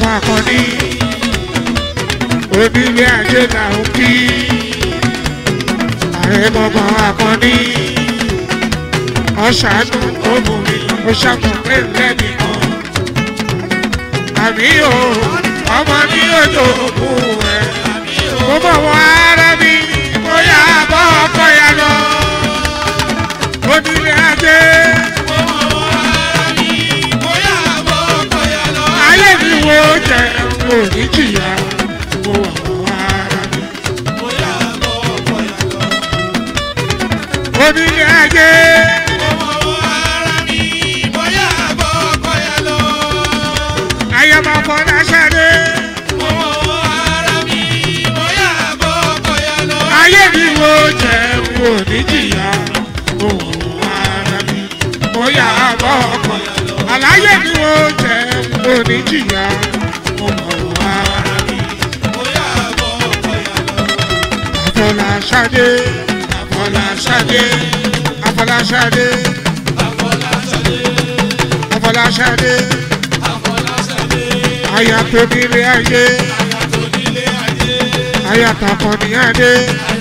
akọni onílé ajé là ń kí ààrẹ gbọ̀ngàn akọni ọ̀ṣàánú obìnrin ọ̀ṣàkùnrin lẹ́nìkan àmì o ọmọ ní ojú òkú ẹ̀ mo bọ̀ wọ́n ara mi bóyá bọ́ ọkọ ya lọ onílé ajé ayé mi wo jẹ mo ní jìyà mo wà wọ́n ara mi onílé ajé ayé máa fọ́ náà ṣáde ayé mi wo jẹ mo ní jìyà mo wà wọ́n ara mi bóyá bọ́ ọkọ àlàyé mi wo jẹ mo ní jìyà mo wà wọ́n ara mi. Afọláṣadé Afọláṣadé Afọláṣadé Afọláṣadé aya tó nílé ayé aya tàkọ níyàdé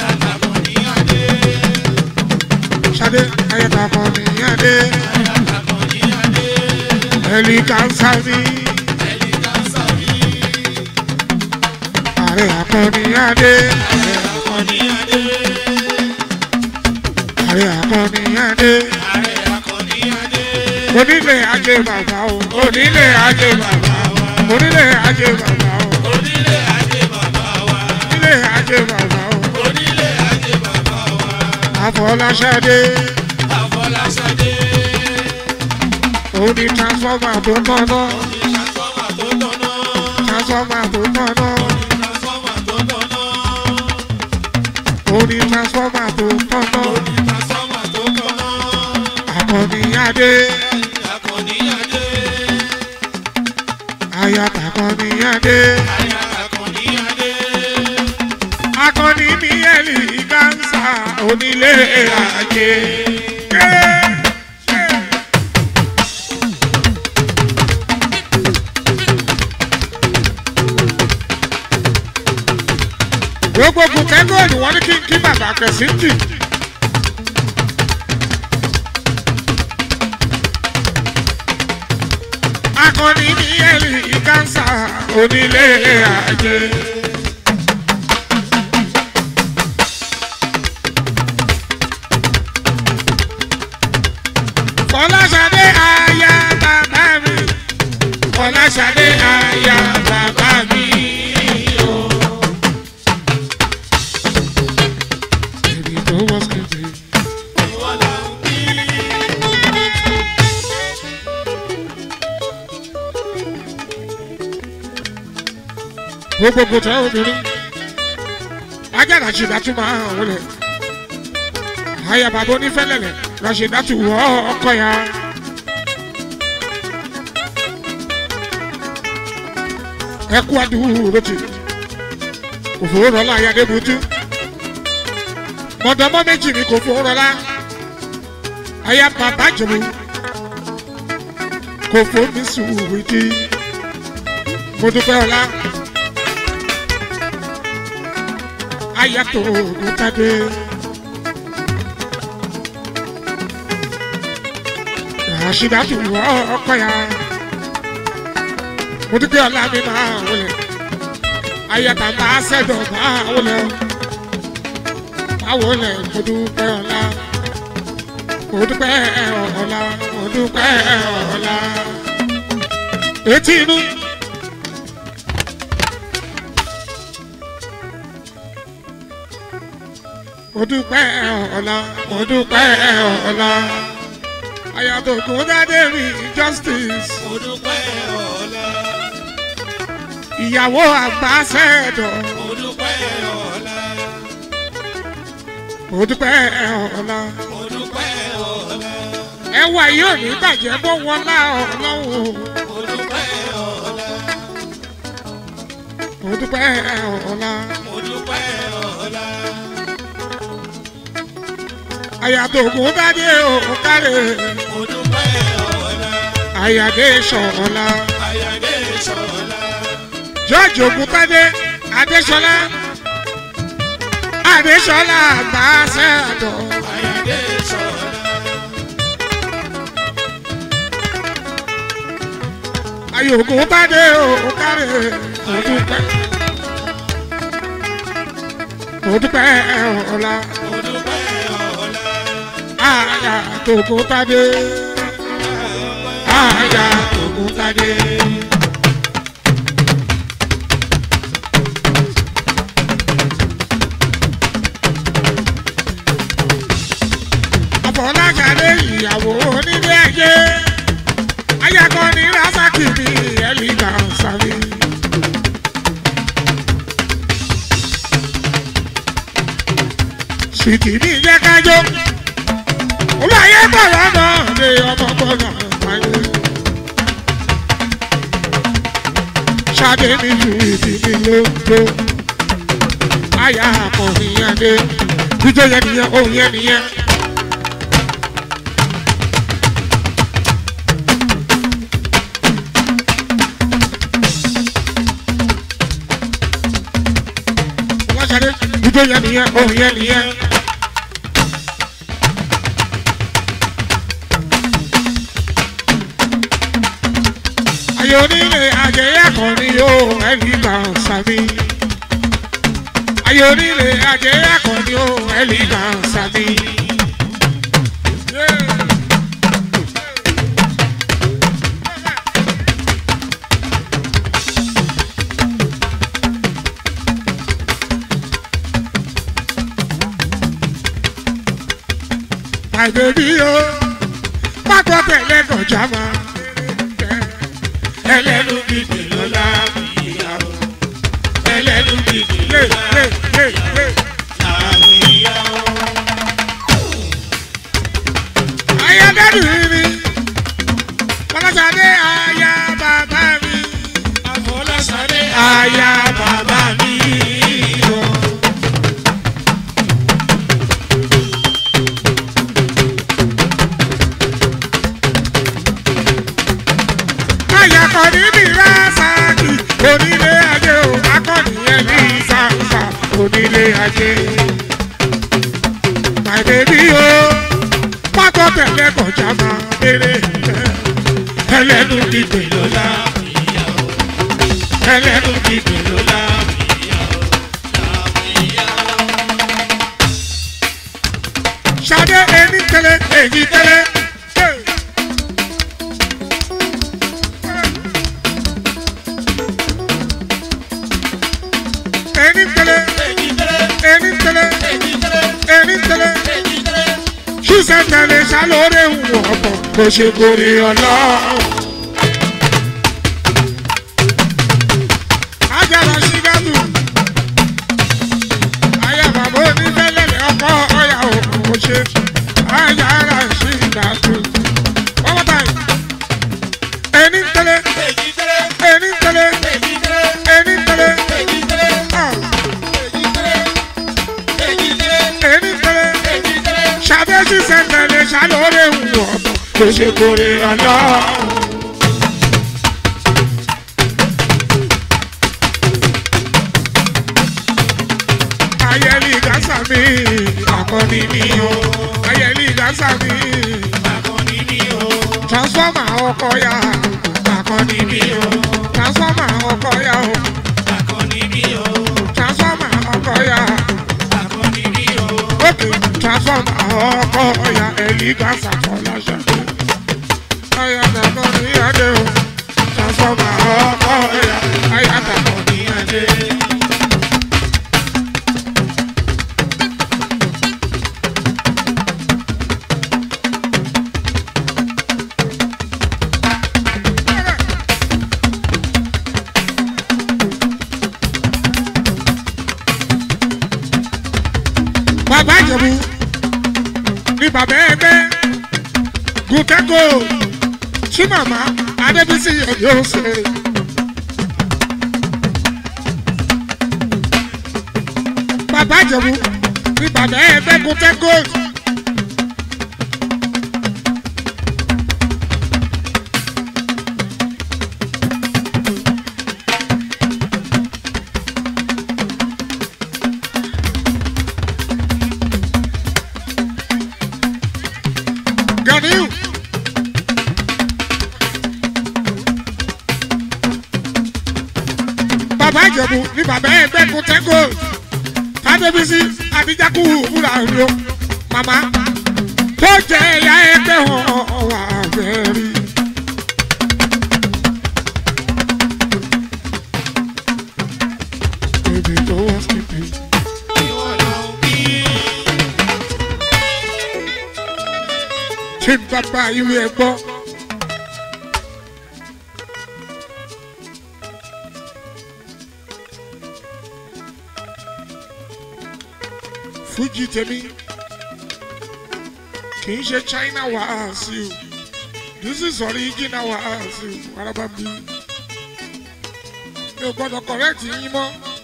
Ṣadé aya tàkọ níyàdé ẹlí kánsá mi ààrẹ akọníyàdé ààrẹ akọníyàdé onílé ajé bàbá o onílé ajé bàbá o onílé ajé bàbá o onílé ajé bàbá o Afọláṣadé òun ni transformer tó tọ́nà transformer tó tọ́nà òun ni transformer tó tọ́nà akọníyàdé aya takọníyàdé akọni ní ẹlì gánsà onílé ajé. gbogbo kẹ́kọ̀ọ́ ni wọ́n ní kí n kí bàbá kẹ̀sìntì. akọni ní ẹ̀rí kánsà onílé ajé. Fọláṣadé aya bàbá mi. Fọláṣadé aya bàbá mi. o. Èmi tó wọ́n skéde. gbogbo tẹ obìnrin ajára ṣe dátú máa hàn wọlé àyà bàbá onífẹlẹlẹ lọ ṣe dátú wọ ọkọ ya. ẹ kú àdúró tì kò fowó rọlá ayáde butu mọ̀dọ́mọ́ méjì ni kò fowó rọlá àyà bàbá jùlọ kò fomi sùúrù dí mo dúpẹ́ ọlá. ayato ògùntàdé. Ràṣídàtù wọ ọkọ ya. Mo dúpẹ́ ọlá mi máa wọlé. Ayàtà máa ṣẹ̀dọ̀ máa wọlé. Máa wọlé mo dúpẹ́ ọlá. Mo dúpẹ́ ọlá. Mo dúpẹ́ ọlá. Etí inú. mo dúpẹ́ ọ̀la mo dúpẹ́ ọ̀la ayàtọ̀kùn dáadé rí justice mo dúpẹ́ ọ̀la ìyàwó àgbà sẹ́ẹ̀dọ̀ mo dúpẹ́ ọ̀la mo dúpẹ́ ọ̀la mo dúpẹ́ ọ̀la ẹwà yóò ní bàjẹ́ bó wọn lá ọlọ́run mo dúpẹ́ ọ̀la mo dúpẹ́ ọ̀la mo dúpẹ́ ọ̀la ayàtọ̀kùn dáadé òkàlẹ̀ mo dúpẹ́ ọ̀la àyàdé sọ̀ọ̀la àyàdé sọ̀la george ogunpade adesola adesola àgbàṣẹ́dọ̀ Àyàdé sọ̀la. ayé ogunpade òkàrè òdúpẹ́ òdúpẹ́ ọ̀la Mo dúpẹ́ ọ̀la. àyà tògùntàdé àyà tògùntàdé. àfọlákàlẹ ìyàwó onílé ayé ayakọni rasaki ní ẹlíga sáré. sìkì ní jẹ́ kájọ́ olùwàyé bọ̀rọ̀ náà lé ọmọ gbọ́dọ̀ wáyé. Ṣadé mi ju ìdí mi lóńdó. Àyà àkànní yẹn dé. Jíjọ́ yẹn nìyẹn, ohun yẹn nìyẹn. Wọ́n ṣadé, jíjọ́ yẹn nìyẹn, ohun yẹn nìyẹn. ayé onílé ajẹyẹ kan ni yóò ẹni gbà sàmì. ayé onílé ajẹyẹ kan ni yóò ẹni gbà sàmì. My baby yo, pákó tẹ̀lé kọjá máa ẹlẹ́nu gidi ló láàbìyàwó ẹlẹ́nu gidi lé lé lé lé. ayádájú mi fọlọ́sàdé aya bàbá mi Àfọlásáré aya bàbá mi. Aya kọ́ni ní Rasaki, onílé ajé o, akọ́ni yẹn ní Sàǹsà, onílé ajé. My baby o, pákó tẹ̀lé kọjá máa bèrè. Ẹlẹ́nu gbígbé ló lá, ẹlẹ́nu gbígbé ló lá. Ṣadé ẹni tẹ́lẹ̀, èyí tẹ́lẹ̀. Hey. ẹni tẹ́lẹ̀ ẹni tẹ́lẹ̀ ẹni tẹ́lẹ̀ ṣíṣẹ́ tẹ̀lé ṣàlóore ń wọ̀ ọ̀pọ̀ kò ṣe kórè ọlọ́run. ajára ṣígáàtù ayé bàbá onífẹ́lẹ́lẹ́ ọkọ ọ̀yà òkú ṣe ajára ṣígáàtù. one more time. ẹni tẹ́lẹ̀ ẹni tẹ́lẹ̀ ẹni tẹ́lẹ̀ ah, ẹni tẹ́lẹ̀ ṣàbẹ́sí sẹ́ńtẹ̀lẹ̀ ṣàlóore ń wọ̀ ọ̀pọ̀ kò ṣe kórè ọlọ́run. ayẹli gasa mi akọni mi o ayẹli gasa mi transformer ọkọ ya akọni mi o transformer ọkọ ya o transformer ọkọ ya ok transformer ọkọ ya ẹli gasa fọláṣẹ ayatollah ní adé o transformer ọkọ ya ayatollah ní adé. bàbá ìjẹ̀bú ní bàbá ẹgbẹ́ gùtẹ́gò tí màmá adébísí yóò ṣe. bàbá ìjẹ̀bú ní bàbá ẹgbẹ́ gùtẹ́gò. bàbá ìjẹ̀bù ní bàbá ẹgbẹ́ kun tẹ́gò tádébísí àdìjákù wúrà rí o màmá tó jẹ ẹ̀yà ẹgbẹ́ wọn wà bẹ́ẹ̀rí. Baby, don't skip me. ìwọ ló ń bí. Tí n bá bá ìwé ẹ gbọ́. Fújì tèmi kì í ṣe China wàásù. This is original wàásù. Araba mi. Mi ò gbọ́dọ̀ correct yín mọ́.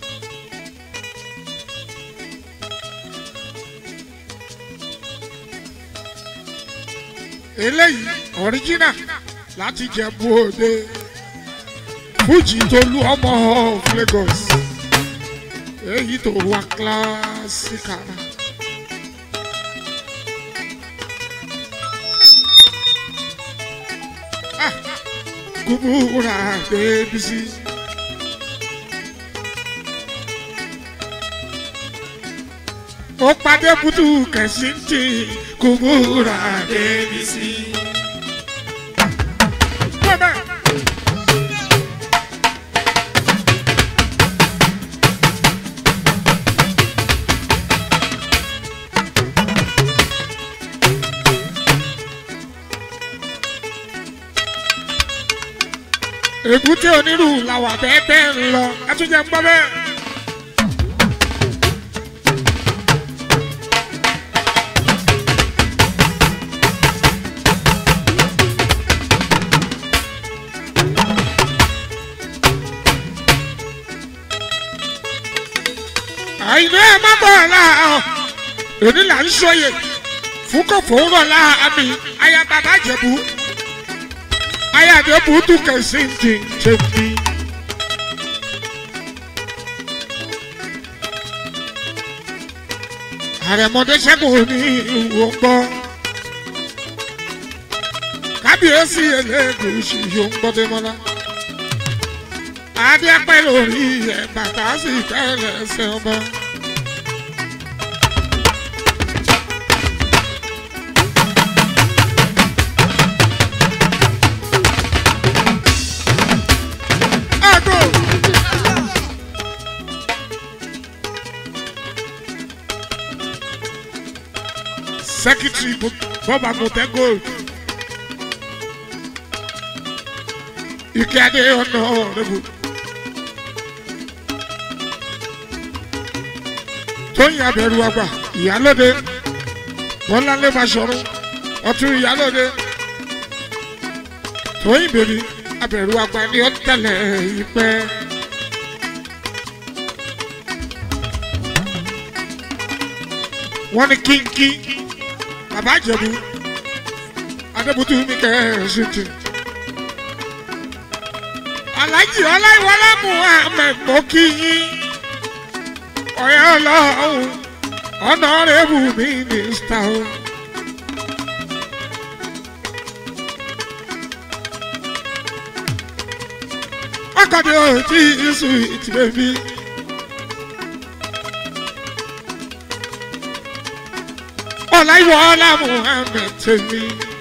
eléyìí original láti Jẹ̀bú Òde Fújì tó lu ọmọ of Lagos èyí tó wà kílásíkà. Ah, Kúbúrà Débísí. Ó pàdé butu kẹ̀sìntì Kúbúrà Débísí. Bọ́bẹ̀. èbúté onírú làwà bẹ́ẹ̀ bẹ́ẹ̀ ń lọ ẹ tún jẹ́ ń gbọ́ bẹ́ẹ̀. àìní ẹ má bọ̀ láàárọ̀ èmi là ń sọyè fún kò fòórọ̀ láàmì aya bàbá jẹ̀bú aya jẹ̀bú tún kẹ̀sí ti jẹ̀bi. àrẹ̀mọdé ṣẹ́gun ní ìwò gbọ́ kábíyèsí ẹlẹ́gùsì yóò ń gbọ́dé mọ́lá adé pẹ́ lórí ẹ̀ bàtà sì tẹ́lẹ̀ ẹsẹ̀ ọba. Ago. Secretary Bob Amote Gold. Ike Adé ọ̀nà ọ̀rẹ́bù. Tóyìn abẹ̀rù àgbà ìyálóde. Bọ́láńlé Báṣọ̀run ọtún ìyálóde. Tóyìn bèbí abẹ̀rù àgbà ni ó tẹ̀lé ìpẹ́. Wọ́n ní kínkín bàbá Ìjẹ̀bú Adébútú mi kẹ́ ẹ̀ ṣe tì. Aláàjì Ọláìwọlá Muhammed mo kí yín. Ọ̀yá ọlọ́run ọ̀nàrẹ́bù mínísítà o. Akọ̀dé ò tí ì sùn ìtìbẹ̀ mi. Ọláìwọlá Muhammed tèmi.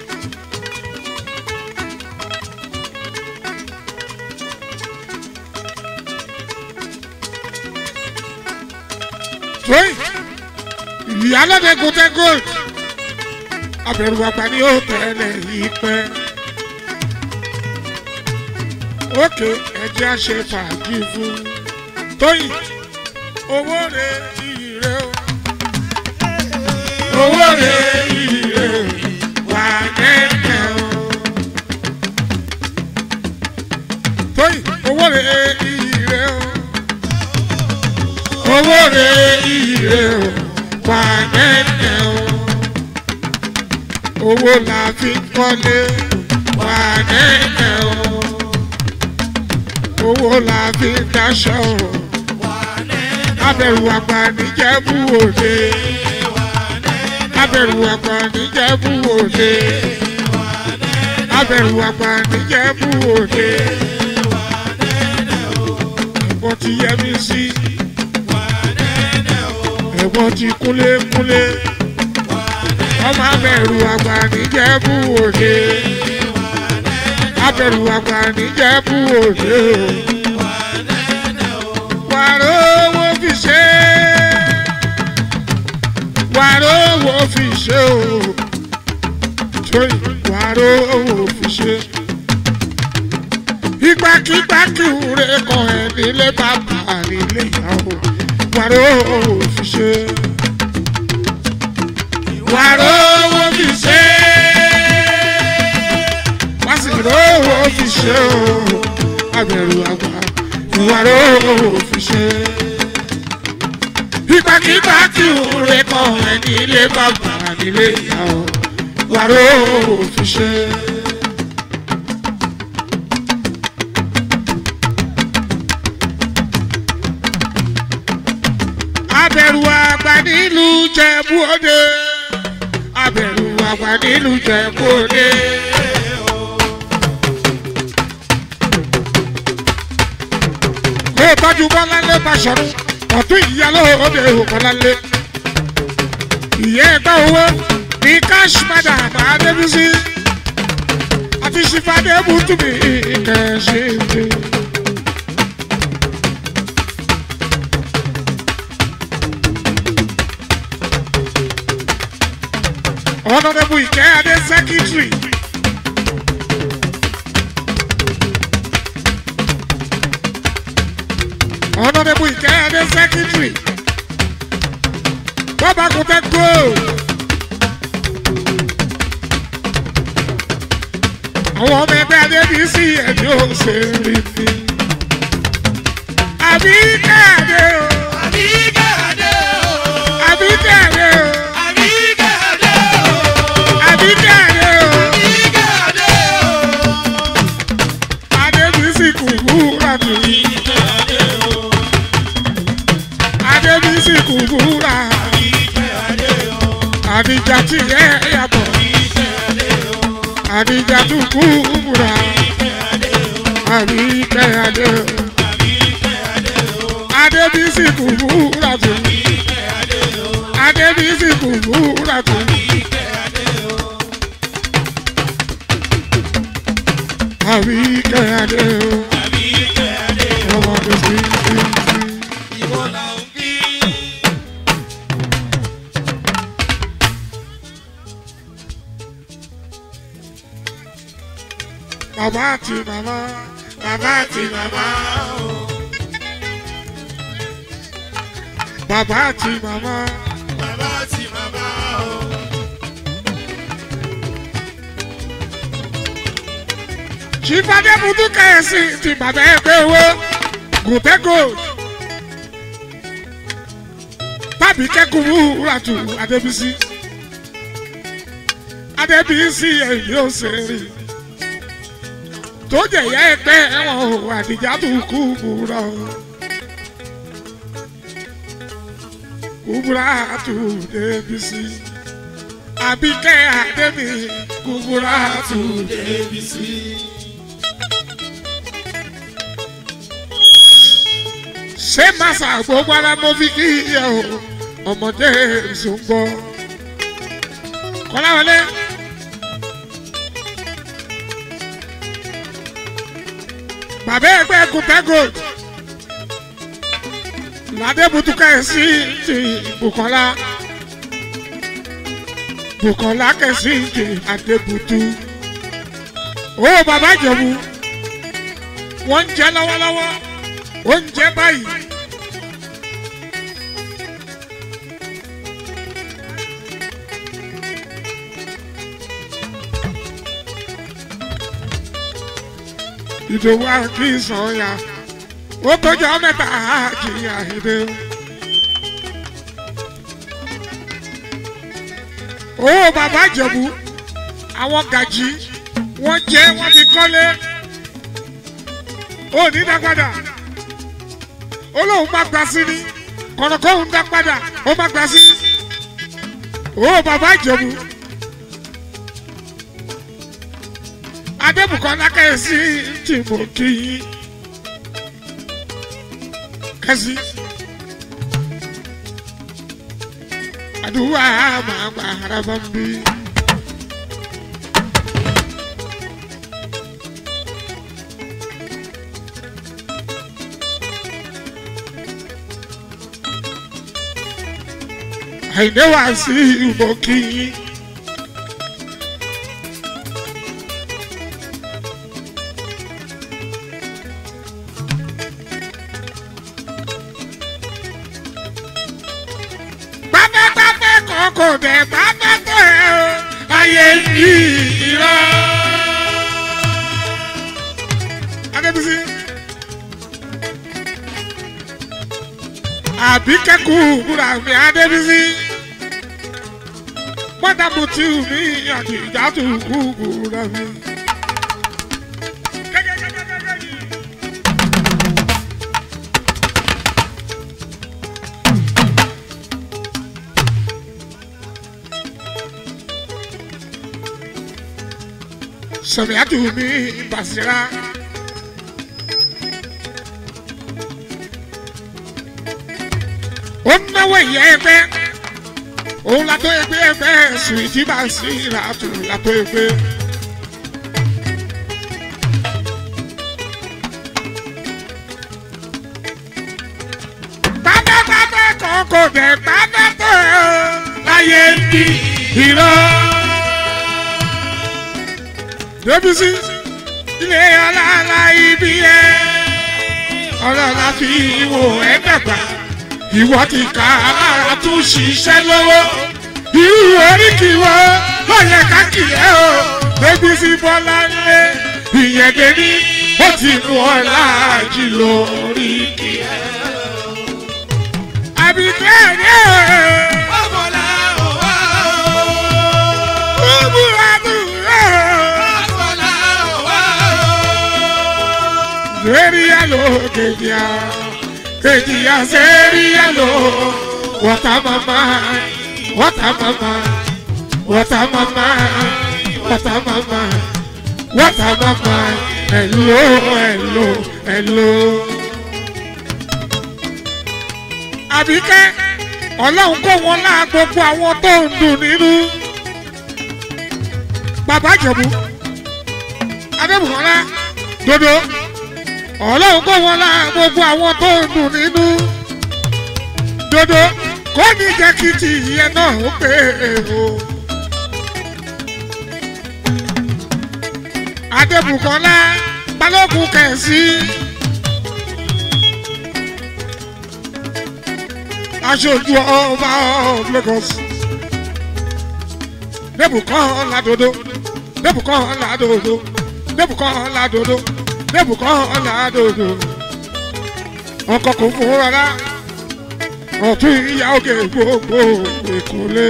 Tóyìn ìyálóde gòtẹ́ gold abẹ̀rù àgbà ni ó tẹ̀lé yìí pẹ́. Ókè ẹjẹ́ á ṣe fàájì fún Tóyìn owó rẹ̀ iyì rẹ̀ o. Owó rẹ̀ iyì rẹ̀ o wà nẹ́ẹ̀kẹ́ o. Tóyìn owó rẹ̀ iyì rẹ̀ o owó rẹ̀ ire o wà nẹ́nẹ́ o. owó la fi ń kọ́lé wà nẹ́nẹ́ o. owó la fi ń daṣọ o. abẹ̀rù àgbà níjẹ̀bú òde. abẹ̀rù àgbà níjẹ̀bú òde. abẹ̀rù àgbà níjẹ̀bú òde. ẹ̀gbọ́n ti yẹ mí sí wà nẹ́nẹ́ o. ẹ̀gbọ́n ti kúnlé kúnlé ọmọ abẹ̀rù àgbà níjẹ̀bú òde abẹ̀rù àgbà níjẹ̀bú òde o wàrà owó fi ṣe wàrà owó fi ṣe o sórí wàrà owó fi ṣe ìgbàkigbà kí wúre kan ẹ nílé bàbá nílé ìyàwó wàrà owó fi ṣe wàrà owó fi ṣe wàsílò owó fi ṣe o abẹ̀rù àgbà wàrà owó fi ṣe ìgbàkigbà kí wúre kan ẹ nílé bàbá nílé ìyàwó wàrà owó fi ṣe. abẹ̀rù àgbà nílùú Jẹ̀bú Òde abẹ̀rù àgbà nílùú Jẹ̀bú Òde. kó o tọ́jú bọ́láńlé Báṣọ̀run ọ̀tún ìyálò òde òkọ́láńlé. ìyá ẹgbẹ́ owó ní cash madam adébísí àti ṣìfàdé bùtùmí ìkẹ́ṣẹ́ ìdè. Honorable Ike Ade Secretary. Honorable Ike Ade Secretary. Bọ́bá kò tẹ́ kó. Àwọn ọmọ ẹgbẹ́ Adébísí ẹ̀mí ò ṣe rí mi. Àbí káàdé o. àbí kẹ́hàdé o. Àbí káàdé o. àbí kẹ́hàdé o. Àbí káàdé o. àbí kẹ́hàdé o. Adébísí kùkú ràdù. kẹ́hàdé o. Adébísí kùkú rà. àbí kẹ́hàdé o. Àdìjà tí yẹ yàtọ̀. àbí kẹ́hàdé o. Àdìjà tó kú múra. kẹ́hàdé o. Àbí kẹ́hàdé o. àbí kẹ́hàdé o. Adébísí kùkú ràdù. àbí kẹ́hàdé o. Adébísí kùkú ràdù. àbí kẹ́hàdé o. Àbí kẹ́hàdé o. àbí kẹ́hàdé o. Ọmọ tó sí sí sí. ìwọ là ń bí. Bàbá àti màmá. Bàbá àti màmá. Bàbá àti màmá. bàbá àti màmá o. Ṣìfàdé Bùtú kẹ̀sì ti bàbá ẹgbẹ́ owó. Gùtẹ́gò. Tàbí kẹ́kùrú ràtù Adébísí. Adébísí èyí ò ṣe rí. Tó jẹ̀yà ẹgbẹ́ ẹ̀wọ̀n o, àdìjà tó kú búra o. Kúbúrà tó Débísí. Àbíkẹ́ Adébí kúbúrà tó Débísí. ṣé màsà gbogbo ara mo fi kí iye o ọmọdé ìṣòǹgbọ kọláwọlé. bàbá ẹgbẹ́ kùtẹ́gò ládébùtúkà sí ti Bùkọ́lá Bùkọ́lá kẹsí ti Adébùtú ó bàbá Ìjẹ̀bú wọ́n ń jẹ lọ́wọ́lọ́wọ́ oúnjẹ báyìí. ìdòwú àkí sọ̀yà ó tọ́jú mẹ́ta àkìyà èdè. ó bàbá Ìjẹ̀bú àwọn gàjí wọ́n jẹ́ wọ́n fi kọ́lé ó ní dápadà ó lóun má gba sí ni kọ̀nàkọ́ òun dá padà ó má gba sí. ó bàbá Ìjẹ̀bú Adébùkọ́lá kẹ́sì tí mo kí yín. kẹ́sì. àdúrà máa gba ara bá ń bí. àìní wá sí ìbò kìí. pápápápá kan kò dẹ̀ pápá tó ẹ̀ o ayé yìí irọ́. Adébísí. àbí kẹ́kù búra mi Adébísí. mọ́tàbù tí mi àti ìjà tó kú búra mi. sọ̀rọ̀yàtù mi Basira. ó náwó ìyá ẹgbẹ́ òun látó ẹgbẹ́ ẹgbẹ́ Sweety Basira tù látó ẹgbẹ́. pátápátá kan kò dé pátápátá láyé ń bí irọ́. Débísí ilé aláàlá ibi ẹ ọlọ́lá fi wò ẹ́ dàgbà ìwọ ti ka alára tún ṣiṣẹ́ lọ́wọ́ irú oríkì wo ló yẹ ká kì ẹ́ o Débísí Bọ́lá ńlẹ̀ ìyẹn dèní ó ti mú ọ láàjì lórí kì ẹ́ àbíkẹ́ ẹ̀ Ọmọlá ò wá o. búburú àbúrò. Ọmọlá ò wá o. Serialo kejia, kejia serialo. Wata mama, wata mama, wata mama, wata mama, wata mama. Hello, hello, hello. Àbíkẹ́, ọlọ́run kó wọn lá gbogbo àwọn tó ń dùn nínú. Bàbá Ìjẹ̀bú, Adébùkọ́lá, Dodo ọlọ́run kó wọn lá gbogbo àwọn tó ń dùn nínú dodo kó ní jẹ́ kí ti ìyẹn náà ó pé o. adébùkọ́lá balógun kẹ̀sí aṣojú ọba of Lagos débùkọ́lá dodo débùkọ́lá dodo débùkọ́lá dodo débùkọ́lá dodo ọkọ̀ kò fún rárá ọ̀tún ìyá òkè gbogbo ìkúlé.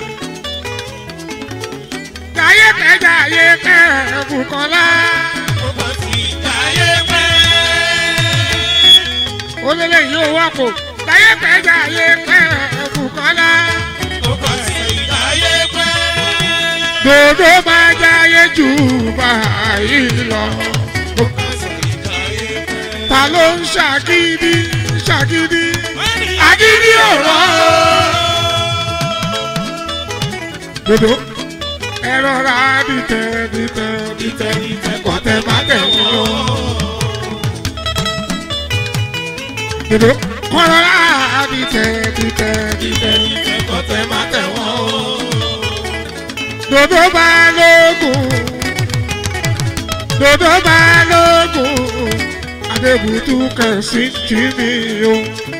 Jayé kẹ́ jayé kẹ́ Bùkọ́lá. Ọmọ ti jayé pẹ́. Olélè yóò wá kò. Jayé kẹ́ jayé kẹ́ Bùkọ́lá. Ọmọ ti jayé pẹ́. Dòdò máa jayé jù báyìí lọ. Ọmọ ti jayé pẹ́. Ta ló ń ṣàgídí ṣàgídí? Agídí Agídí ọ̀rọ̀. Dòdò ẹ rọra dìtẹ̀ dìtẹ̀ dìtẹ̀ dìtẹ̀ kọ̀tẹ̀ má tẹ̀ wọ́n. Dòdò kọ́ rọra dìtẹ̀ dìtẹ̀ dìtẹ̀ dìtẹ̀ kọ̀tẹ̀ má tẹ̀ wọ́n. Dòdò balógun Dòdò balógun Adébùtú kẹ̀sí jí mi o.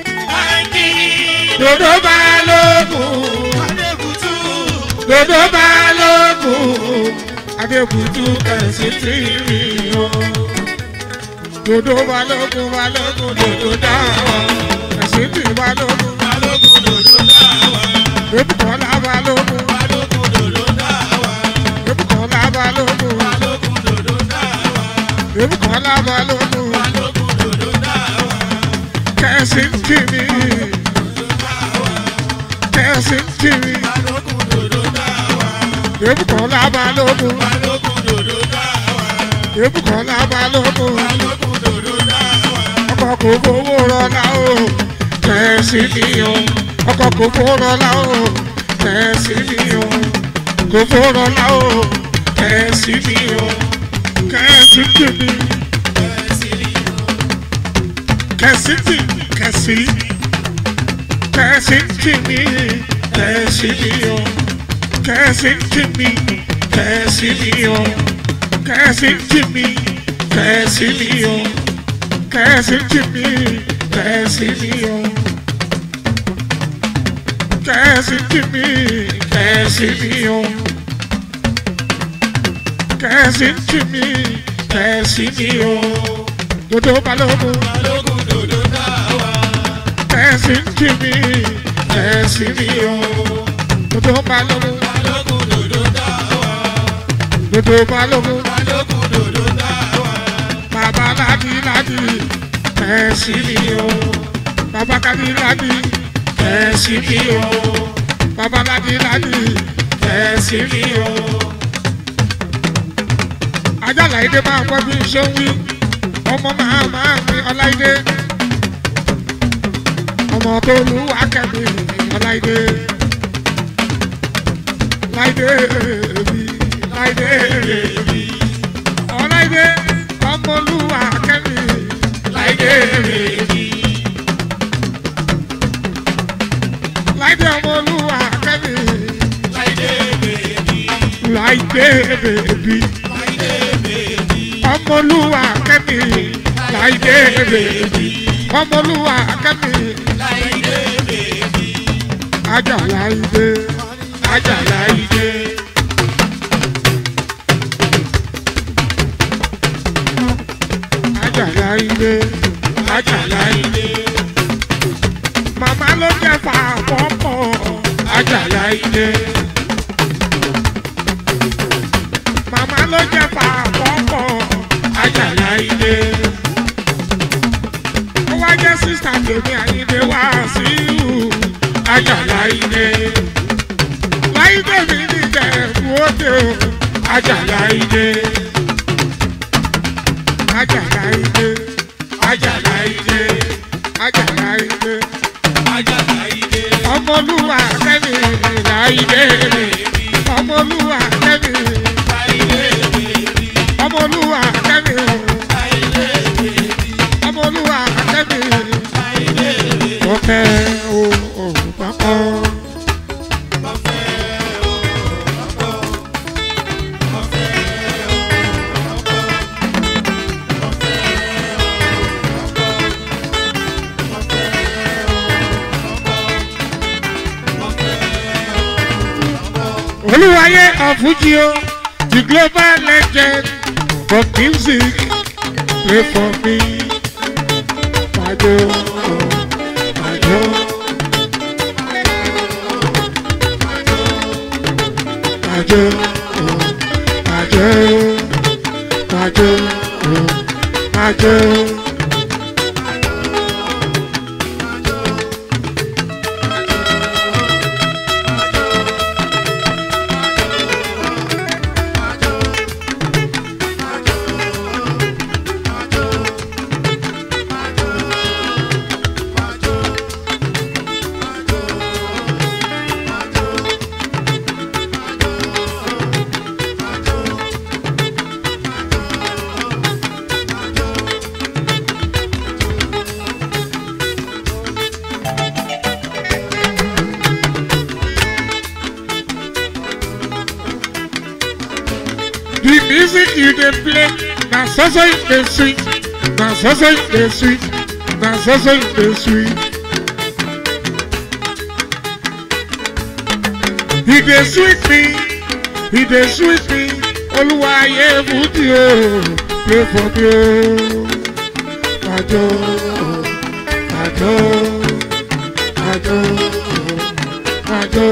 Dòdò balógun Adébùtú. Dòdò balógun Adébùtú kẹ̀sí jí mi o. Dòdò balógun balógun dòdò dáwọ̀ kẹ̀sí jí balógun. Balógun dòdò dáwà. Ebùkọ́lá balógun Balógun dòdò dáwà. Ebùkọ́lá balógun Balógun dòdò dáwà. Ebùkọ́lá balógun Balógun dòdò dáwà. kẹ̀sí jí mi. Kẹ̀sí jí mi. Balógun dòdò dáwà. Ebùkọ́lá balógun Balógun dòdò dáwà. Ebùkọ́lá balógun Balógun dòdò dáwà. ọkọ̀ kò fowó rọlá o kẹ̀sì mi o ọkọ̀ kò fowó rọlá o kẹ̀sì mi o kò fowó rọlá o kẹ̀sì mi o kẹ̀sì tì mí kẹ̀sì tì kẹ̀sì kẹ̀sì tì mí kẹ̀sì mi o kẹ̀sì tì mí kẹ̀sì mi o kẹ̀sì tì mí kẹ̀sì mi o kẹ̀sì tì mí kẹ̀sì mi o kẹ̀sì tì mí kẹ̀sì mi o kẹ̀sì tì mí kẹ̀sì mi o dodo balógun balógun dòdò dá wa. kẹ̀sì tì mí kẹ̀sì mi o dodo balógun balógun dòdò dá wa. dodo balógun balógun dòdò dá wa. bàbá ládì ládì kẹ̀sì mi o bàbá kádì ládì kẹ̀sì mi o bàbá ládì ládì kẹ̀sì mi o. ajala ìdè máa gbọ́ bí ṣé ń wí ọmọ máa máa mi ọláìdé ọmọ tó lu akẹ́mi ọláìdé láìdé èbí láìdé èbí ọláìdé ọmọ olúwa akẹ́mi láìdé èbí láìdé ọmọ olúwa akẹ́mi láìdé bèbí. láìdé èbí láìdé bèbí. ọmọlúwa akẹ́mi láìdé èbí ọmọlúwa akẹ́mi. láìdé bèbí. Ajala ide, ajala ide. Ajala ide, ajala ide. Màmá ló jẹ́ fàpọ̀pọ̀, ajala ide. Màmá ló jẹ́ fàpọ̀pọ̀, ajala ide. Ó wá jẹ́ sísá tèmi àyíndé wá sí ìhù ajala ide láìdé mi ní ìjẹ̀bú òde o ajala ide ajala ide ajala ide ajala ide ajala ìdè. ọmọlúwa kẹ́mi láìdé ọmọlúwa kẹ́mi láìdé bèbí. ọmọlúwa kẹ́mi láìdé bèbí. ọmọlúwa kẹ́mi láìdé bèbí. ọkẹ́ o òun pápá. Olúwayé Afuji o, the global legend of music, play for me. Majo, majo. Majo, majo, majo, majo. The music you dey play na so so e dey sweet, na so so e dey sweet, na so so e dey sweet. E dey sweet me, e dey sweet me, Olúwayé Fújì o, play for me o. Àjọ, àjọ, àjọ, àjọ.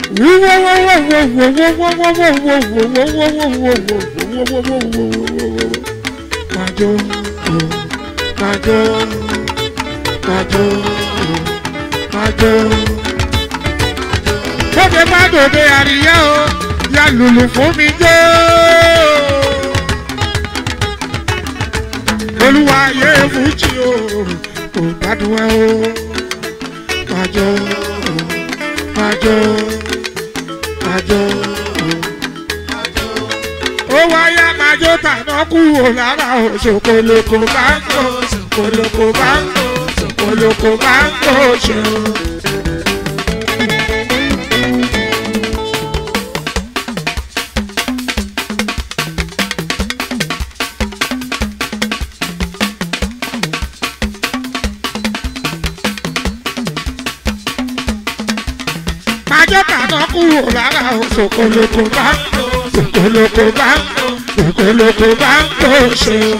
Majo, majo, majo, majo. Bóde bá dòde àríyá o, ya lùlù fún mi jó. Olúwa yé fújì o, kò gbádùn ẹ o. Majo, majo, majo. Ó wáyá majo tàná kúrò lára o, ṣòkòlòkò bá ń kó, ṣòkòlòkò bá ń kó, ṣòkòlòkò bá ń kó ṣe o. Májọ́ tàná kúrò lára o, ṣòkòlòkò bá ń kó, ṣòkòlòkò bá ń kó, ṣòkòlòkò bá ń kó ṣe o.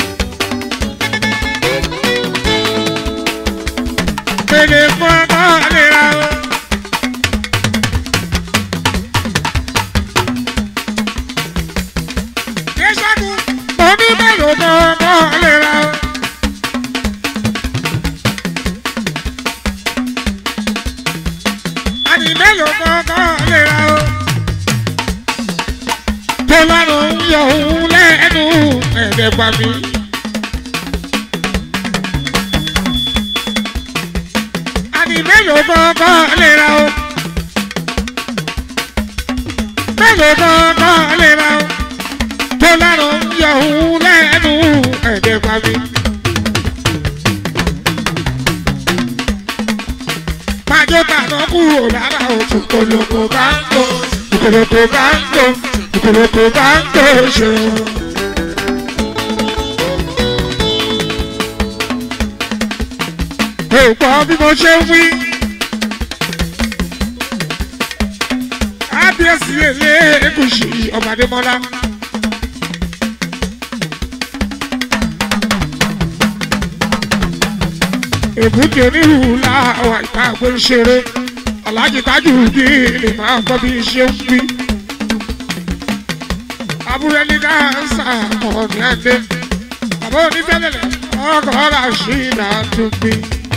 Pèlè fún ọmọ àlera o. Yéṣàkùn, oníbẹ̀rù ọmọ ọmọ àlera o. àní mélòó kankan lè ra o. tó lọ́rùn ń yọ òun lẹ́nu ẹ̀ẹ́dẹ̀ pa mí. àní mélòó kankan lè ra o. mélòó kankan lè ra o. tó lọ́rùn ń yọ òun lẹ́nu ẹ̀ẹ́dẹ̀ pa mí. Májó tàná kúrò lára òtún kòlòkò bá ń kó, kòlòkò bá ń kó, kòlòkò bá ń kó ṣe. Ẹ ò gbọ́ bí mo ṣe ń wí. Ábíyèsí èlé Èkúṣì Ọ̀bàdémọ́lá. èbúté onírúurú láwọn ìta àgbẹ̀ ń ṣeré aláàjì tájù bí lè máa kọ́ bí ṣe ń wí. abúlé ní dáńsà ọ̀nì àdé bàbá onífẹ́lẹ́lẹ̀ ọkọ̀ ọ̀rà sí ìdá tó gbé.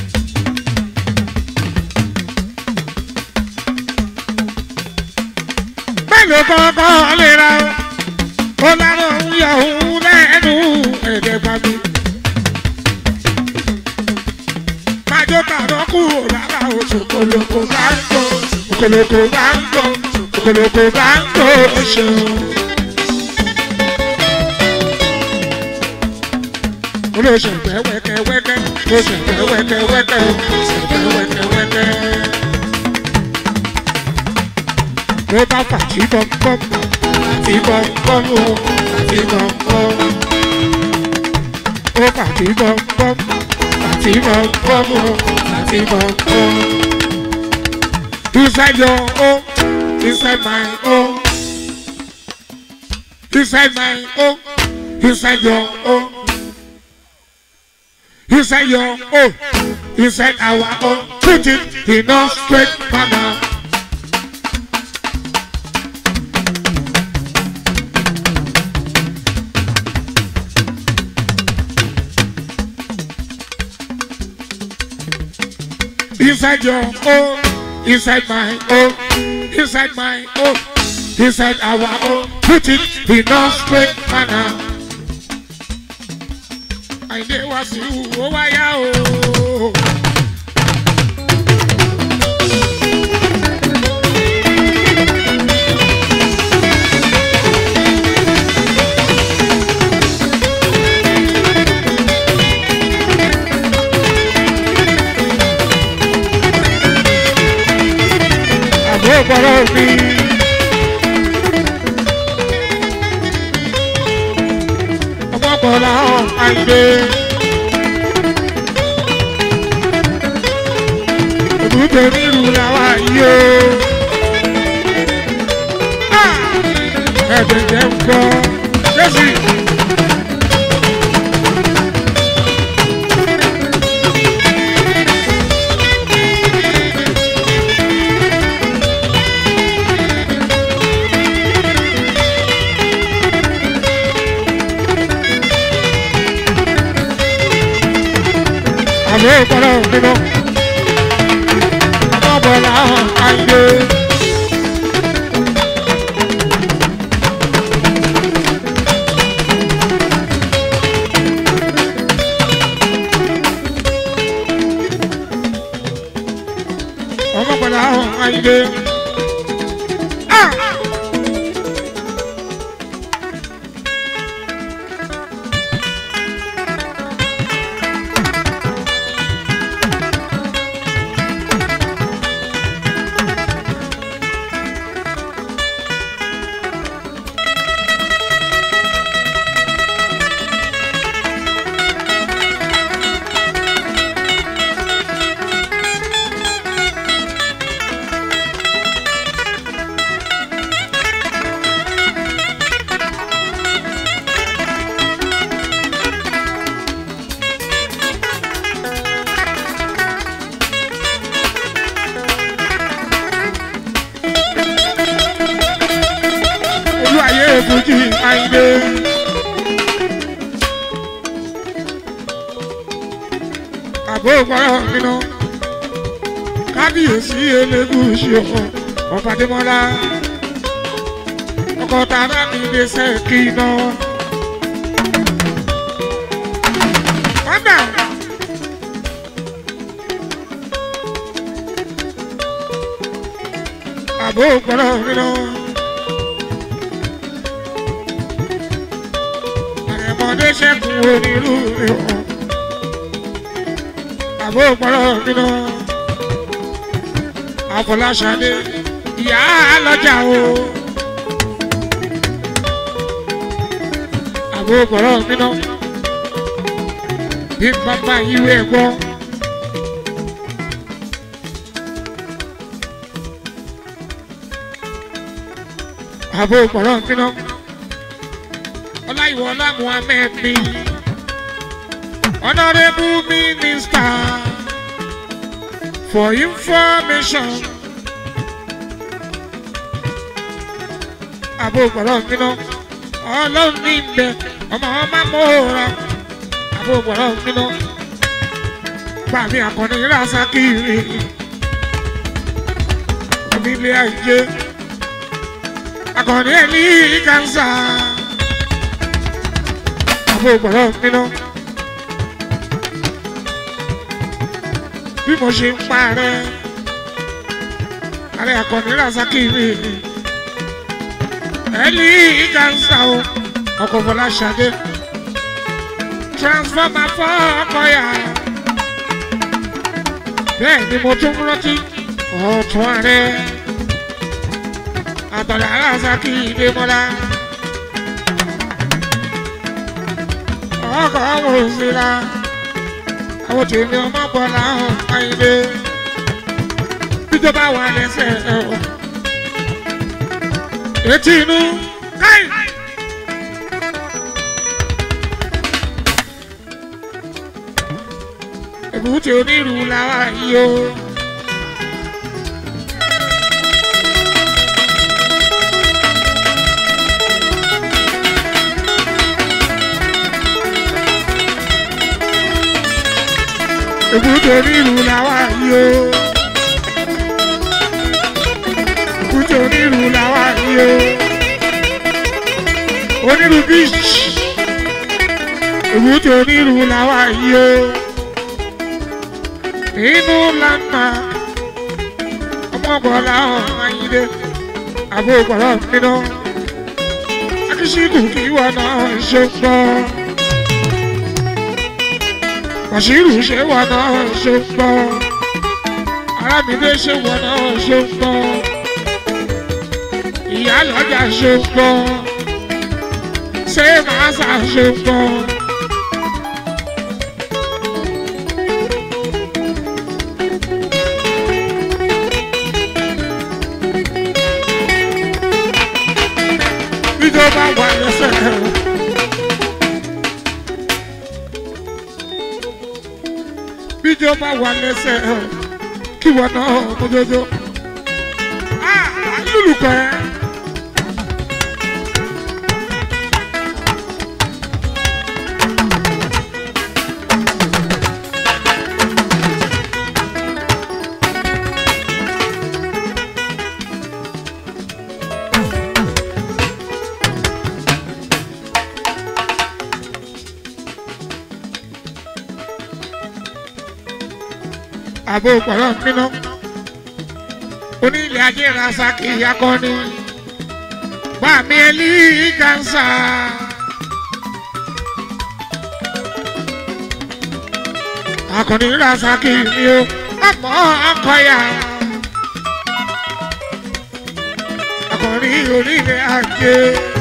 mélòó kọ́kọ́ lè ra o ó lárò ń yọ òun lẹ́nu ẹ̀ẹ́dẹ́gbàmí. májó tàná kúrò lára oṣù kòlòkò bá ń kó kòlòkò bá ń kó kòlòkò bá ń kó oṣù. olóṣù fẹ́ wẹ́kẹ́wẹ́kẹ́ oṣù fẹ́ wẹ́kẹ́wẹ́kẹ́ oṣù fẹ́ wẹ́kẹ́wẹ́kẹ́. ló bá fàtí bọ́m̀bọ́m fàtí bọ́m̀bọ́m o fàtí bọ́m̀bọ́m ó fàtí bọ́m̀bọ́m. Fatima Bobo, Fatima Bobo. Inside your home, inside my home. Inside my home, inside your home. Inside your home, inside our home. Put it in a straight manner. inside your home, inside my home, inside my home, inside our home. Put it in a straight manner. Àìdè wá sí ìwò wáyà o. Àbó gbọ́dọ̀ mi. Ọmọ gbọ́dọ̀ àìdè. Èbúté nílùú làwa yìí o. Ẹ̀jẹ̀ jẹ́ ń gbọ́. Jésì. àbẹ́ ìpọ́nlọ́ nínú ọmọ bọ̀lá àìdè. ọmọ bọ̀lá àìdè. Ah! olú ayé fújì àyìnbé. àbó gbọ́dọ̀ nínú kábíyèsí elégùsì ọ̀hún ọ̀fàdémọ́lá ọkọ̀ tààrà mi lè ṣe kí iná. Wọ́ndà. àbó gbọ́dọ̀ nínú. àrẹ̀mọdé ṣẹ́kùn onírú ìwọ̀n àbó gbọ́dọ̀ nínú. àfọláṣadé ìyá lọ́jà o. àbó gbọ́dọ̀ nínú. bí bàbá ìwé gbọ́. àbó gbọ́dọ̀ nínú ọláìwọlá muhammed ni honourable minister for information àbò gbọ́dọ̀ nínú ọlọ́run ní ibẹ̀ ọmọ ọmọ mọ́ra àbò gbọ́dọ̀ nínú gbàmí àkànní rasakiri onílé ayé àkànní ẹ̀ ní kánsá àbò gbọ́dọ̀ nínú. bí mo ṣe ń parẹ́ ààrẹ àkànní rasaki mi ẹni kánsá o ọkọ̀ bọ́lá ṣadé transformer fọ́ ọkọ̀ yà bẹ́ẹ̀ ni mo tún rántí ọ̀tún ààrẹ àtọ̀lẹ̀ rasaki ìdèmọ́lá. ọkọ̀ ọmọ òsínlá àwọn tèmi ọmọ bọ̀ láhùn àyìnlé bíjọba wà lẹ́sẹ̀ ẹ̀ ọ́ etí inú káì. èbúté onírú làwa yìí o. èbúté onírú làwa yìí o. èbúté onírú làwa yìí o. onírú beach èbúté onírú làwa yìí o. inú lànà ọmọbọlá ọ̀hányídé àbúgbọ̀lọ́ nínú akíṣíkù kí wọn náà ṣe gbọ́ bàṣírù ṣe wọn náà ṣe gbọ́ arábìnrin ṣe wọn náà ṣe gbọ́ ìyá lọ́jà ṣe gbọ́ ṣé màá ṣà ṣe gbọ́. ìjọba wà lẹ́sẹ̀. bíjọba wà lẹ́sẹ̀ kí wọ́n náà mójójó. lùlùkọ́ ẹ. àbò pọ̀lọ́ nínú onílé ajé rasaki akọni bàmí ẹlí gánṣà. akọni rasaki ni o ọmọ akọya akọni onílé ajé.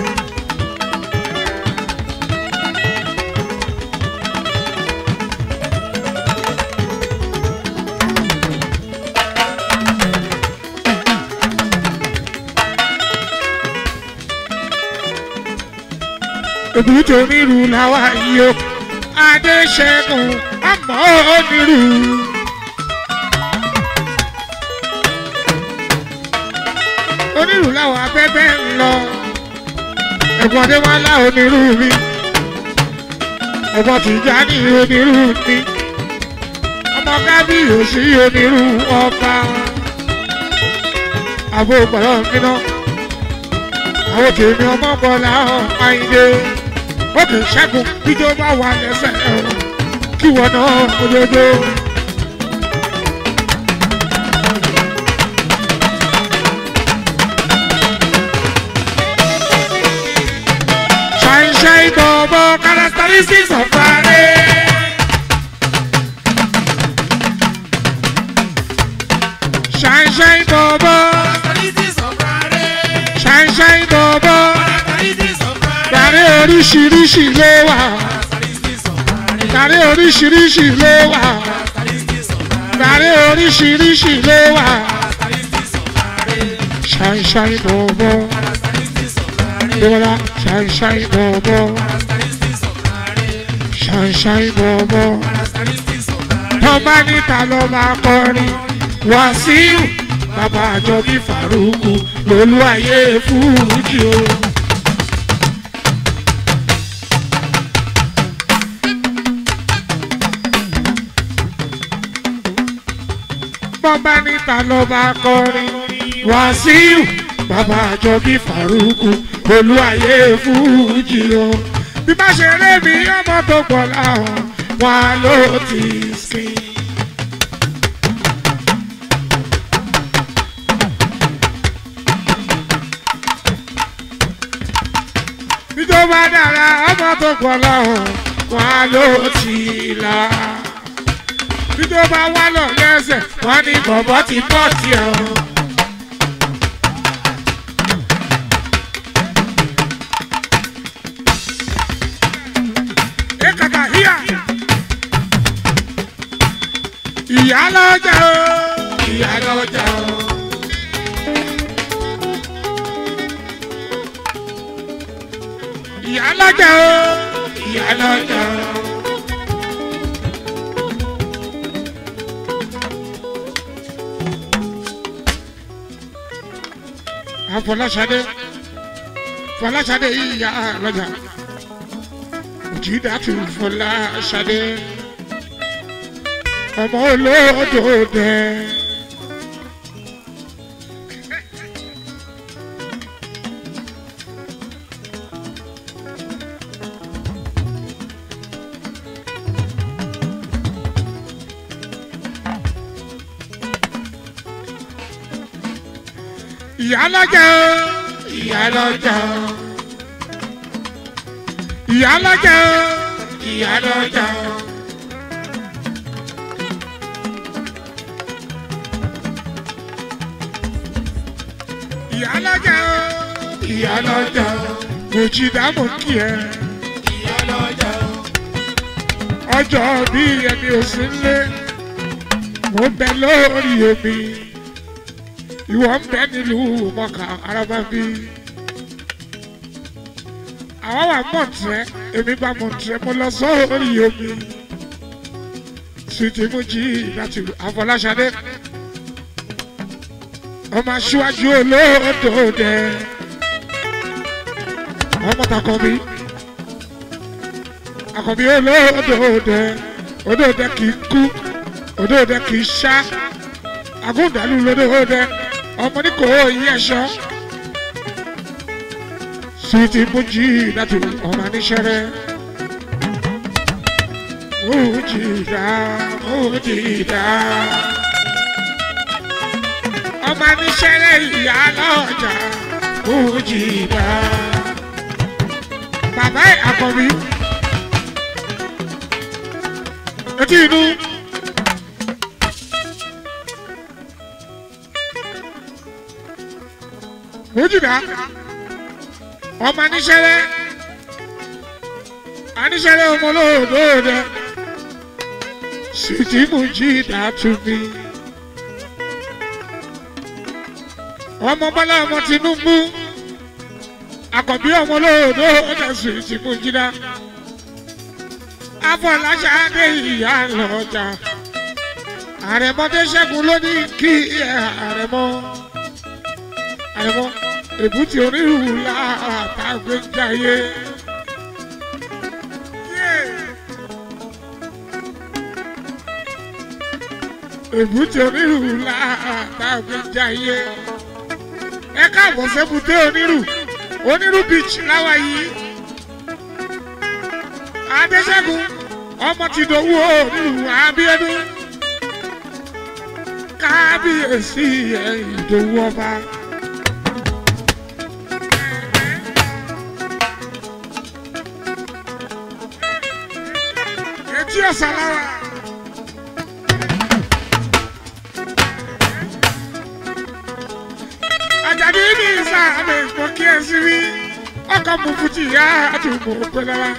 òbútó onírú làwa yìí o adéṣẹ́gun ọmọ onírú. onírú làwa abẹ́bẹ́ ń lọ ẹ̀gbọ́n adéwálá onírú mi ẹ̀gbọ́n tìjání onírú mi ọmọ kábíyèsí onírú ọba àbò gbọ́dọ̀ nínú àwọn tèmi ọmọ bọ́lá àyìndé òkè ṣẹ́gun bíjó bá wà lẹ́sẹ̀ ẹ̀rọ kí wọ́n náà ojoojó. ṣàìṣàì bọ̀bọ̀ characteristics of Friday. ṣàìṣàì bọ̀bọ̀ ṣàìṣàì bọ̀bọ̀ gàrí oríṣiríṣi ló wà gàrí oríṣiríṣi ló wà gàrí oríṣiríṣi ló wà ṣàìṣàì bọ̀bọ̀ dọ́là ṣàìṣàì bọ̀bọ̀ ṣàìṣàì bọ̀bọ̀ tọ́ba níta ló máa kọrin wàsíù bàbá àjọbí faruku lolú ayé fújì o. bọ́bá níta ló bá kọrin wàsíù bàbá àjọbí faruku lolú ayé fújì o. bí bá ṣe ré mi ọmọ tó pọ̀ láwọn wọn ló ti sìn. ìjọba dára ọmọ tó pọ̀ lọ́hùn wọn ló ti là. ìjọba wà lọ lẹ́sẹ̀ wọn ní bọ̀bọ̀ ti bọ̀ tiẹ̀ o. Ekata híà. Ìyá lọ́jà o, ìyá lọ́jà o. ìyá lọ́jà o ìyá lọ́jà o. àfọláṣadé fọláṣadé yìí ìyá lọ́jà òjìdàtú fọláṣadé ọmọ olódò dẹ. ìyá lọ́jà o ìyá lọ́jà o ìyá lọ́jà o ìyá lọ́jà o. ìyá lọ́jà o ìyá lọ́jà o kò jí dámọ̀ kí ẹ. ìyá lọ́jà o. ọjọ́ bí ẹni ò sí nlé mo ń bẹ lórí omi ìwọ ń bẹ nílùú mọ́kà arábábí. àwọn wà mọ̀tẹ́ èmi gba mọ̀tẹ́ mo lọ sórí omi. sùtì mú jí láti àfọláṣadé. ọmọ aṣíwájú olóòdò dẹ. ọmọ takọ̀bí. àkọ́bí olóòdò dẹ. odò dẹ kì í kú odò dẹ kì í ṣá. agúndàlú lódò dẹ ọmọ ní kò yí ẹṣọ sweetie mojí láti ọmọ níṣẹrẹ mojí dá mojí dá. ọmọ níṣẹ́lẹ̀ ìyá lọ́jà Mújìdá. Bàbá ẹ̀ àkọ́bí. Etí inú. Mújìdá. Ọmọ níṣẹ́lẹ̀. Aníṣẹ́lẹ̀ ọmọ olóòdòdó. Sìtì Mújìdá tún mi. ọmọ bọ́lá ọmọ Tinubu àkọ́bí ọmọ olóòdó ọ̀dẹ̀sùn ìsìnkú jìnnà afọláṣadé ìyá lọ́jà àrẹ̀mọdé ṣẹ́gun ló ní kí ẹ àrẹ̀mọ àrẹ̀mọ èbúté onírúurú látàgbé jayé. èbúté onírúurú látàgbé jayé ẹ káàbọ̀ sẹ́bùté onírù onírù beach láwa yìí adéṣẹ́gun ọmọ ti dòwú onírù abíọ́dún kábíyèsí ìdòwú ọba. etí ọ̀sán lára. àjàdí ní ìsàmì mo kí ẹ sí rí ọkọ mo fújì yá àdúgbò pẹlẹwà.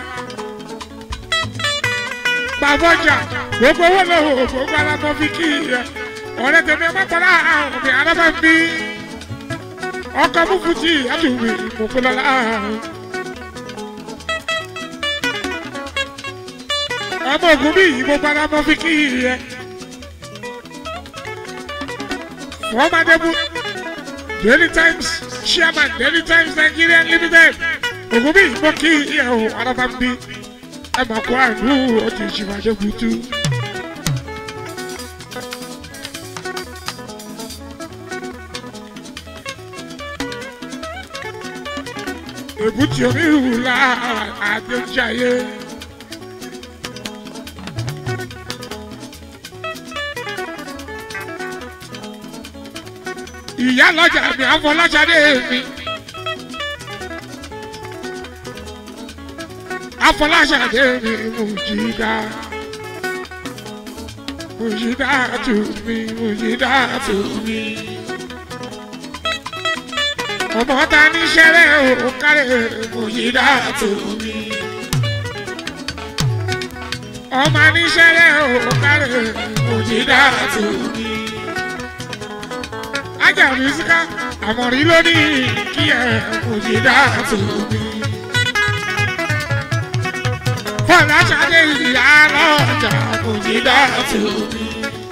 bàbọjà gbogbo owó lọ́wọ́ gbogbo alábọ́ fi kí ẹ ọ̀rẹ́ tèmi ẹ má tọ́lá àwọn ọ̀gbìn alábọ́ ń bí ọkọ mo fújì àdúgbò mo pẹlẹwà. ọmọ ògùn bí yìí gbogbo alábọ́ fi kí ẹ. wọ́n máa débú. Daily Times chairman Daily Times Nigeria Limited Ògúnbí ìbọn kí ìyàwó alábàmbí ẹ máa kó àánú ọtí ìṣìwájú kutu. Èbúté onírúurú àdéjáyé. ìyá lọ́jà mi àfọláṣadé mi. àfọláṣadé mi Mújìdá. Mújìdá tù mí Mújìdá tù mí. ọmọ ta ní sẹ́rẹ̀ òkàlẹ̀ Mújìdá tù mí. ọmọ ní sẹ́rẹ̀ òkàlẹ̀ Mújìdá tù mí ajá mísíká àmọ̀rí lónìí kí ẹ Mújìdá tó mi. Fọláṣadé ìyá lọ́jà Mújìdá tó mi.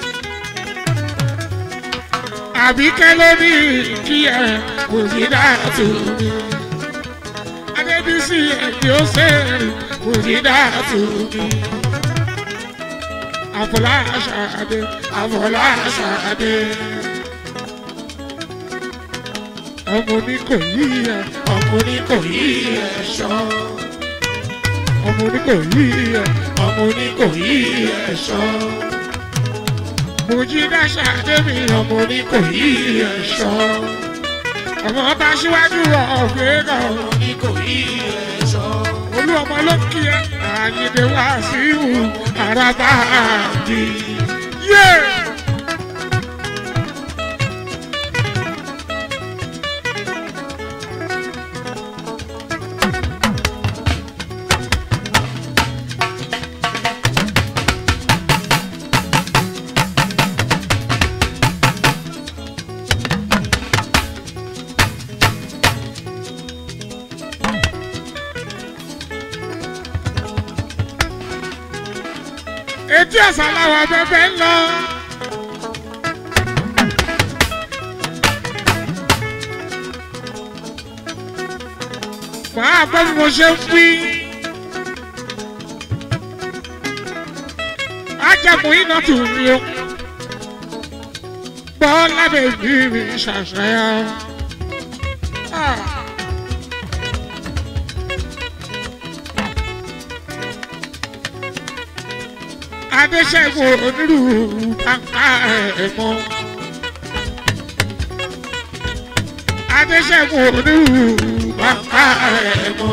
Àbíkẹ́ lónìí kí ẹ Mújìdá tó mi. Adébísí ẹ̀dí ó sẹ́rìn Mújìdá tó mi. Àfọláṣadé Àfọláṣadé ọmọ ní kò yí ẹ ọmọ ní kò yí ẹ ṣọ ọmọ ní kò yí ẹ ọmọ ní kò yí ẹ ṣọ Mújìdá ṣàdébí ọmọ ní kò yí ẹ ṣọ ọmọ bá síwájú ọ̀gbẹ́ kan ọmọ ní kò yí ẹ ṣọ olú ọmọ ló kí ẹ àyìnbó wá sí ìhù àràbà àdì yé. etí ọ̀sán làwọn abẹ́fẹ́ ń lọ. màá gbọ́ bí mo ṣe ń wí. ajagun iná tù mí o. gbọ́ lábẹ́ ìbí mi ṣàṣeyọ. Ah. adéṣẹ́gun onírúurú bàǹkà ẹ̀mọ́. adéṣẹ́gun onírú bàbá rẹ̀ mọ́.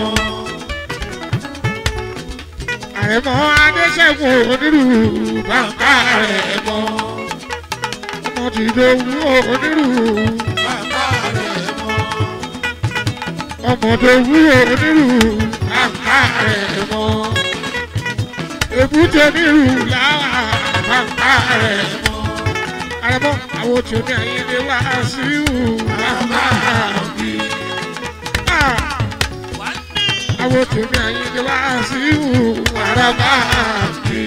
àrẹ̀mọ adéṣẹ́gun onírú bàbá rẹ̀ mọ́. ọmọ tìdówú onírú bàbá rẹ̀ mọ́. ọmọ tòwú onírú bàbá rẹ̀ mọ́. èbúté onírú làwà bàbá rẹ̀ mọ́. àrẹ̀mọ àwọn tí o ní àyíndé wá sí ìhù bàbá mi. àwọn tí o ní àyíndé wá sí ìhù bàbá mi.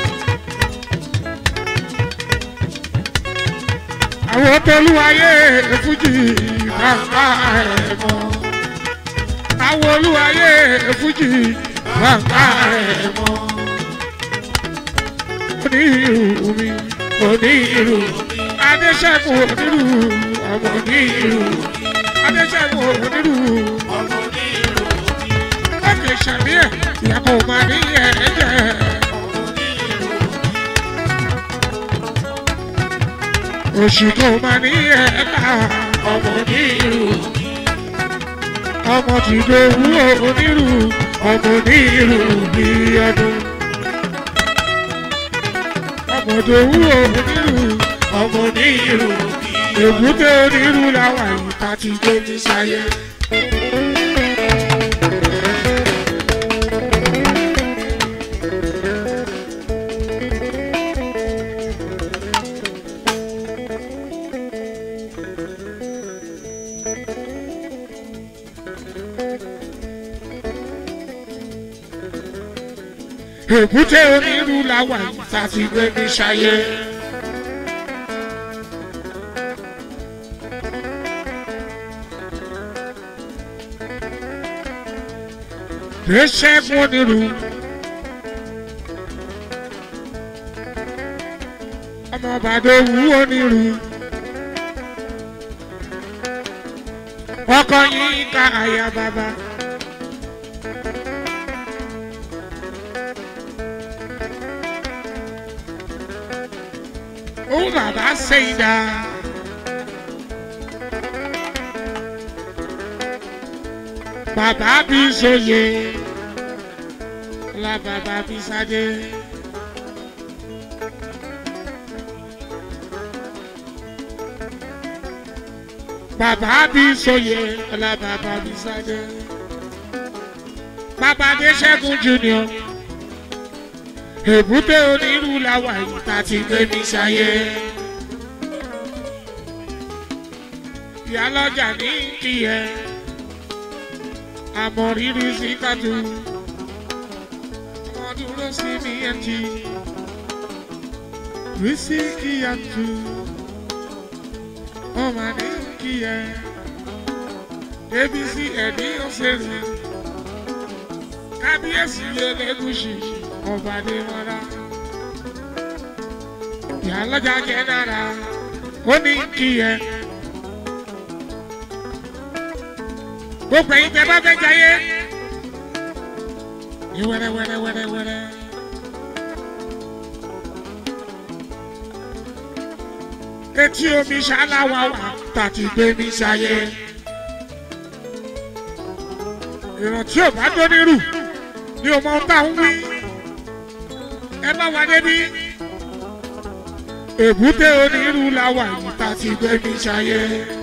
àwọn tolúwayé fújì bàbá rẹ̀ mọ́. àwọn olúwayé fújì bàbá rẹ̀ mọ́. onírú mi onírú adéṣẹ́gun onírú ọmọ onírú adéṣẹ́gun onírú ọmọ onírú ọkẹ́ sàmíẹ̀ ìyàpọ̀ máa ní ẹ̀ẹ́dẹ̀. ọmọ onírú oṣù tó máa ní ẹ̀ẹ́dà ọmọ onírú ọmọ tí ló wú onírú ọmọ onírú bí ọdún ọmọ tó wú onírú ọmọ onírú èbúté onírú làwọn àyíká ti gbé ní sáyé. èbúté onírú làwọn àyíká ti gbé ní sáyé. Ṣẹ́gun onírú. Ọmọ Bàdó wú onírú. Ọkọ yín ká àyà bàbá. Ó bàbá ṣe ìdá. Bàbá bí sóye. Ọlá bàbá bí sáde. Bàbá bí sóye. Ọlá bàbá bí sáde. Bàbá Adéṣẹ́gun Junior. Èbúté onírú làwọn àyíká ti gbé mi sáyé. Ìyálọ́jà ní kíyẹ àmọ́ rírì sí kàtó ọmọ dúró sí mi ẹtì rí sí kíyàtú ọmọ ní kíyẹ débi sí ẹ̀dí ọ̀sẹ̀rẹ̀ kábíyèsí lẹ́lẹ́gùsì ọba dé mọ́ra ìyálọ́jà jẹ́ náírà ó ní kíyẹ. gbogbo ẹ̀yin tẹ́ bá fẹ́ jayé ní wẹ́rẹ́ wẹ́rẹ́ wẹ́rẹ́ wẹ́rẹ́. etí omi ṣáláwá wà tàti gbé mi sáyé. ìrántí ò bá tó nírù ni ò mọ ohun tá à ń wí. ẹ bá wà débi. èbúté onírú la wà yìí tàti gbé mi sáyé.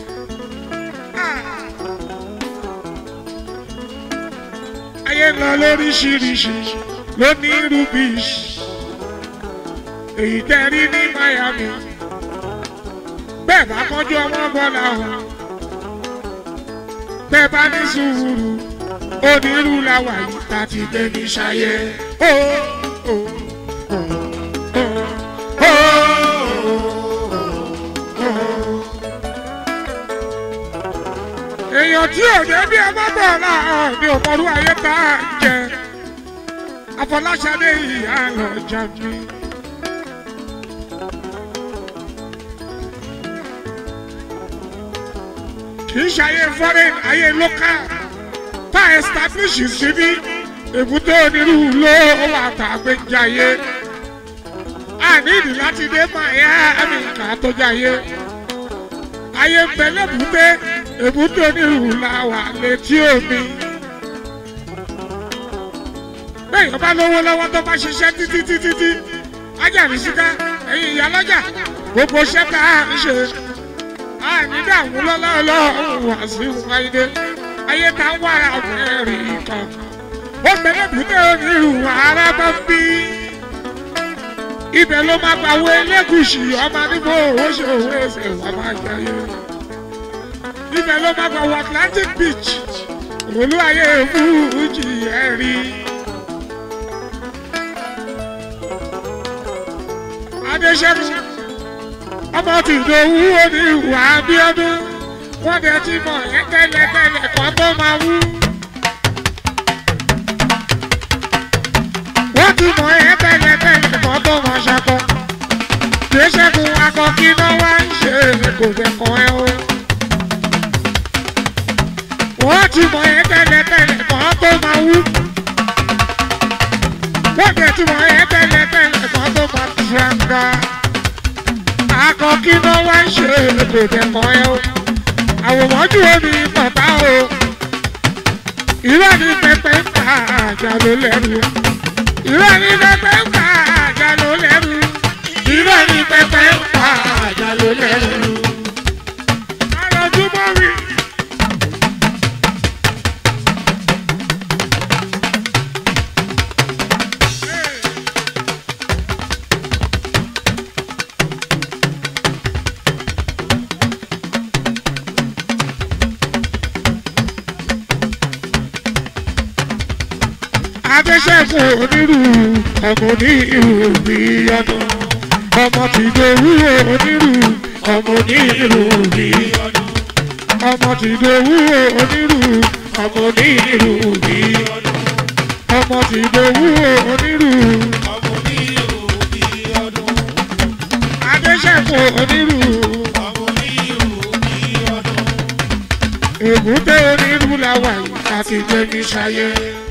ayé ń lọ lóríṣiríṣi lóní rubbish èyí tẹ́ rí ní Miami bẹ́ẹ̀ bá kọjú ọmọ bọ́lá o bẹ́ẹ̀ bá ní sùúrù onírú làwà yìí tá ti gbé ní ṣayé. Ó, ó, ó, ó, ó, ó, ó. èèyàn tí ò dé bí ẹ bá bọ̀ láàárọ̀ ni òmòrú ayé tá a jẹ Afọláṣadé ìyá lọ́jà mi. kì í ṣayé foreign ayé local tá a establish síbí èbúté onírúurú ló wà tá a gbé jayé a nídìí láti dé Miami ká tó jayé ayé ń bẹ lẹ́bùté èbúté onírúurú la wà létí omi. bẹ́ẹ̀ bá lówó lọ́wọ́ tó bá ṣiṣẹ́ títí títí tí ajáde síká ẹ̀yin ìyá lọ́jà gbogbo iṣẹ́ tá a ń ṣe. a ní dààmú lọ́lọ́ọ̀lọ́ọ̀ wá sí wáyé ayé tá a wà mẹ́rin kan. ó bẹ̀rẹ̀ èbúté onírúurú ara bá ń bí. ibẹ̀ ló máa gbà wọ elégùsì ọmọ níbo owó ṣe òwe ẹsẹ̀ wà máa jẹyẹ ibẹ̀ ló máa gbà wọ Atlantic Beach olú ayé fújì ẹ̀ rí. Adéṣẹ́gun ọmọ tìdòwú òní ìwà Abíọ́dún wọ́n dẹ̀ ti mọ̀ ẹ́ tẹ́lẹ̀tẹ́lẹ̀ kan tó máa wú. wọ́n ti mọ̀ ẹ́ tẹ́lẹ̀tẹ́lẹ̀ kan tó máa ṣakọ. Adéṣẹ́gun akọ kí náà wá ń ṣe kò fẹ́ kàn ẹ́ o wọ́n ti mọ̀ ẹ́ tẹ́lẹ̀tẹ́lẹ̀ kan tó máa wú. wọ́n tẹ̀ ti mọ̀ ẹ́ tẹ́lẹ̀tẹ́lẹ̀ kan tó máa tiranga. akọkí náà wá ń ṣe ètò ìdẹ̀kọ̀ ẹ o. àwòmọ́jú omi bàbá o. ìrọ̀ ní pẹpẹ ń pa àjà ló lẹ́rù. ìrọ̀ ní pẹpẹ ń pa àjà ló lẹ́rù. ìrọ̀ ní pẹpẹ ń pa àjà ló lẹ́rù. àròjúmọ́ rí. adéṣẹ́gun onírú ọmọ onírú bí ọdún ọmọ tìdòwú onírú ọmọ onírú bí ọdún ọmọ tìdòwú onírú ọmọ onírú bí ọdún ọmọ tìdòwú onírú ọmọ onírú bí ọdún adéṣẹ́gun onírú ọmọ onírú bí ọdún èbúté onírú làwà yìí àti jẹ́mi ṣayé.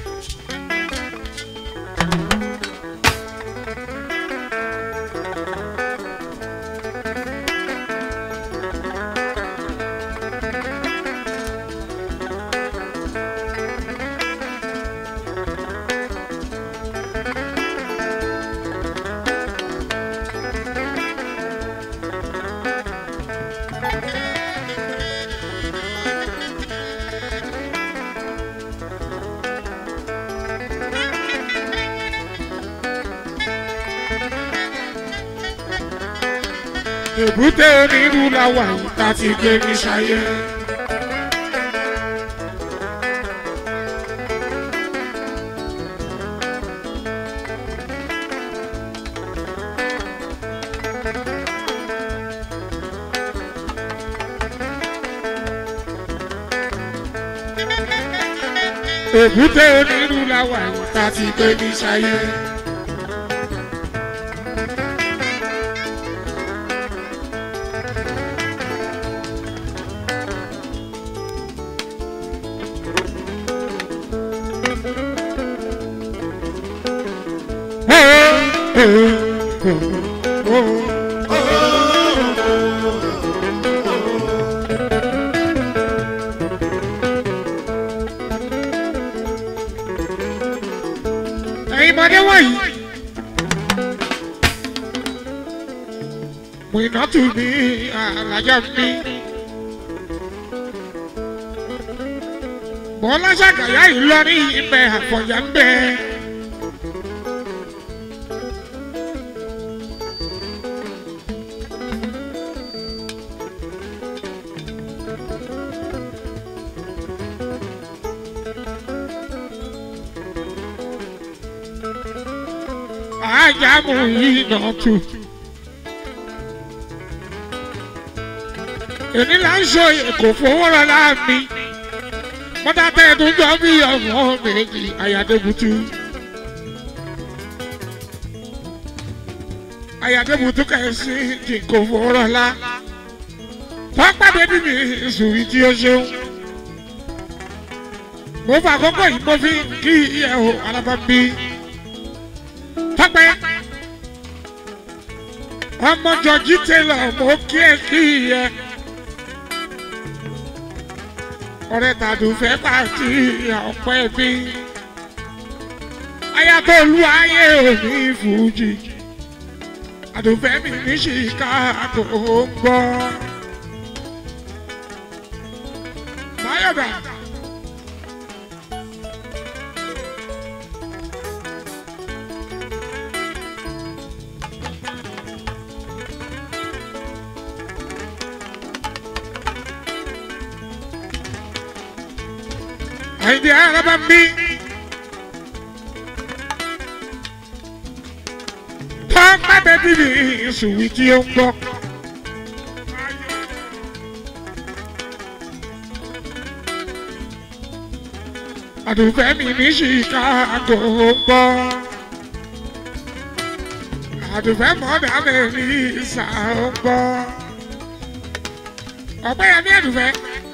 èbúté onírú làwà yìí láti gbé mi ṣayé. èbúté onírú làwà yìí láti gbé mi ṣayé. ẹ̀yin mọ̀dé wọ̀nyí. Mùnàtù ní àlàjá mi. Bọ́lá ṣàgàyà yìí lọ ní ibẹ̀ àfọ̀yà ń bẹ̀. Àjàmù yìí nà tù. Èmi là ń sọ èkó fowó rọlá mi. Mọ́tà tẹ́ẹ̀dún jọ bí ọmọ méjì àyàdébùtú. Àyàdébùtú kẹ̀sí kì kò fowó rọlá. Tọ́pàdé bí mi sùúrì tí ó ṣeun. Mo fà àkókò yìí mo fi kí ìyẹ̀wò alábàbí tọpẹ ọmọ jọjí tẹlẹ mo kí ẹ kí ẹ ọ̀rẹ́ tàdùfẹ́ pàtí ọ̀pẹ́ bí ayatolú ayé òní fújì àdùfẹ́ mi ní chicago ń gbọ́. Máyọ̀dà. Àyìndé araba mi. Tọ́pẹ́ bẹ́bí mi ìṣòwò tí ó ń gbọ́. Àdùfẹ́ mi ní Chicago ń gbọ́. Àdùfẹ́ mọ́dà mi ní ìsà ń gbọ́. Ọ̀pẹ́ yẹn ní àdùfẹ́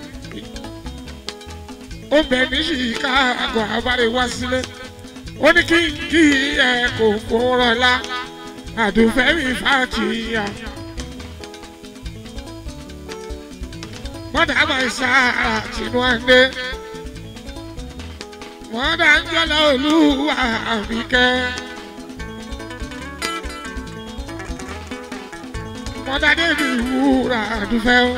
ó bẹ ní Chicago abáre wá sílé ó ní kí n kí ẹ kò fòrọ̀ la àdùfẹ́ mi fàtìyà. mọ́dà máa ń sára tìǹbù àndé mọ́dà ń jọ́lá olúwa àbíkẹ́. mọ́dà débi wúrà àdùfẹ́ o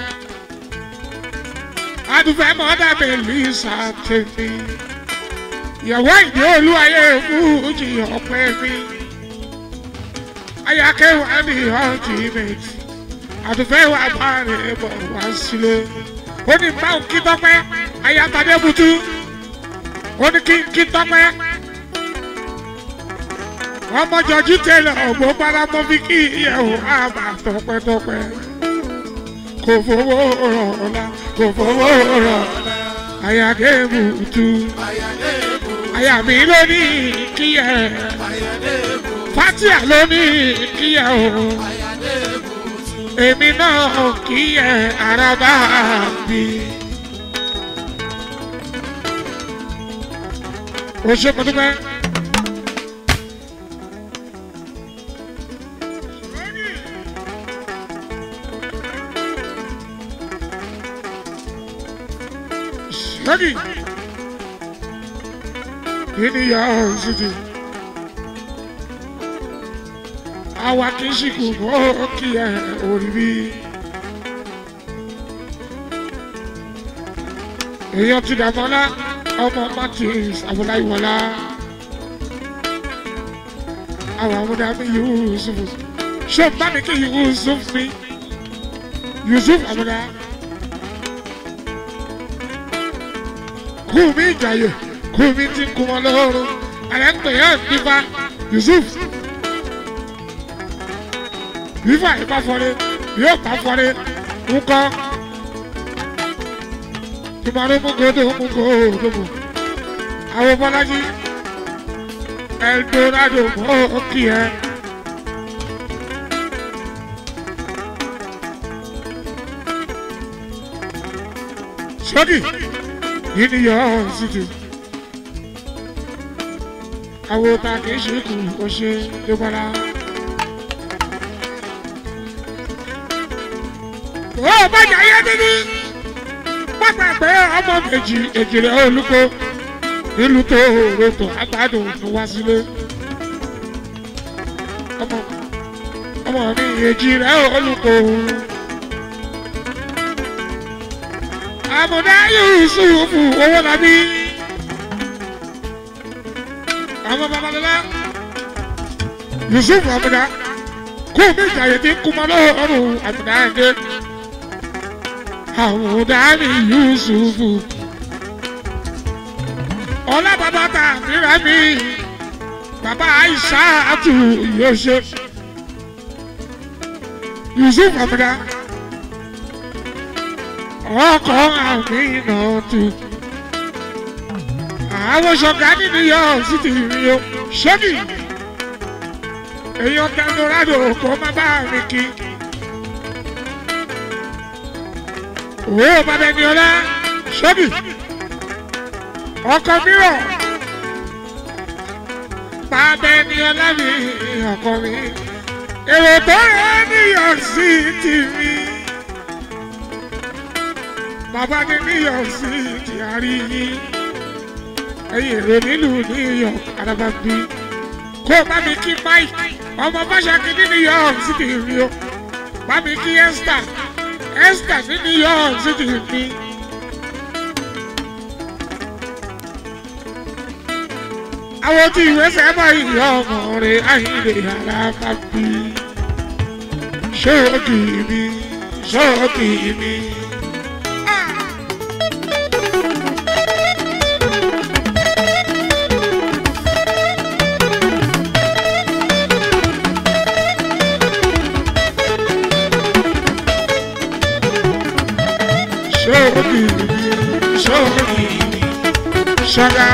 adùfẹ́ mọ́dà bẹ̀lí sàtẹ̀mí. ìyàwó ìdí olúwayé fújì ọ̀pẹ mi. ayakẹ́wà ní ultimate. àdùfẹ́ wà bá rẹ̀ bọ̀ wá sílé. ó ní báwo kí tọ́pẹ́ ayatadé butu. ó ní kí kí tọ́pẹ́. ọmọ jọjú tẹlẹ ọgbọ paramọ fi kí ìyẹwò àbà tọpẹ́tọpẹ́ kò fowó rọ̀ ọ̀la kò fowó rọ̀ àyàdé bùtù àyà mi ló ní kíyẹ fatia ló ní kíyẹ o èmi náà kíyẹ araba bí. o ṣe mo dúpẹ́. Ready? In your city. Àwa kì í ṣìkù mọ́ kí ẹ orí bí. Èèyàn ti dàmọ́lá ọmọ Martins Abúláyíwọlá. Àwọn amúdàmí Yusuf. Ṣé o bá mi kí Yusuf mi? Yusuf Amúdá. kùmí ìjàyè kùmí ti ń kumọ lọ́rùn àlẹ́ ń pè é nípa Yusuf bífà ìbá fọlé yóò bá fọlé ńkọ tùmọ̀rú mugodo mugodo mu àwọn bọ́lájí Eldorado mọ́ kí ẹ. sọ́kì in your city. Àwọn ta kì í ṣe kù ó ṣe débọ́lá. Ó bàjẹ́ ayé níbí. Pápá pé ọmọ méjì èjìrẹ́ olùkọ́ nílùú tó rotò àgbàdùn fún wá sílé. Ọmọ ọmọ mi èjìrẹ́ olùkọ́. àmọ̀dá yusufu owó labí. àwọn babalọla yusufu àmọ̀dá kó o méjì àyè tí ń kú mọ́ lọ́rùn àmọ̀dá ẹ̀dẹ́. àmọ̀dá ni yusufu. ọlá bàbá ta àmìrà mi bàbá aisha àtù yóò ṣe. yusufu àmọ̀dá ọkọ̀ àmì náà tù. àwọn ṣọ̀gá nínú yọ títí mi o ṣọ́bì èèyàn tẹnurádò kó má bá mi kí. òwe ò bàbá ẹni ọlá ṣọ́bì ọkọ̀ mìíràn bàbá ẹni ọlá mi ọkọ̀ mi èrò tó rẹ̀ níyọ̀ sí tì mí ọmọ bá dé new york sí ìdíyàrí yín ẹ̀yin èrò nílùú new york arábàbí kó o bá mi kí mike ọmọ báṣakí ní new york city mi o bá mi kí esther esther ní new york city mi. àwọn tí ìwé sẹ́mọ̀ ìyá ọmọ rẹ̀ àyìnlè arábàbí ṣóòkì mi ṣóòkì mi. ṣóòkì mi ṣóòkì mi ṣọ̀gá.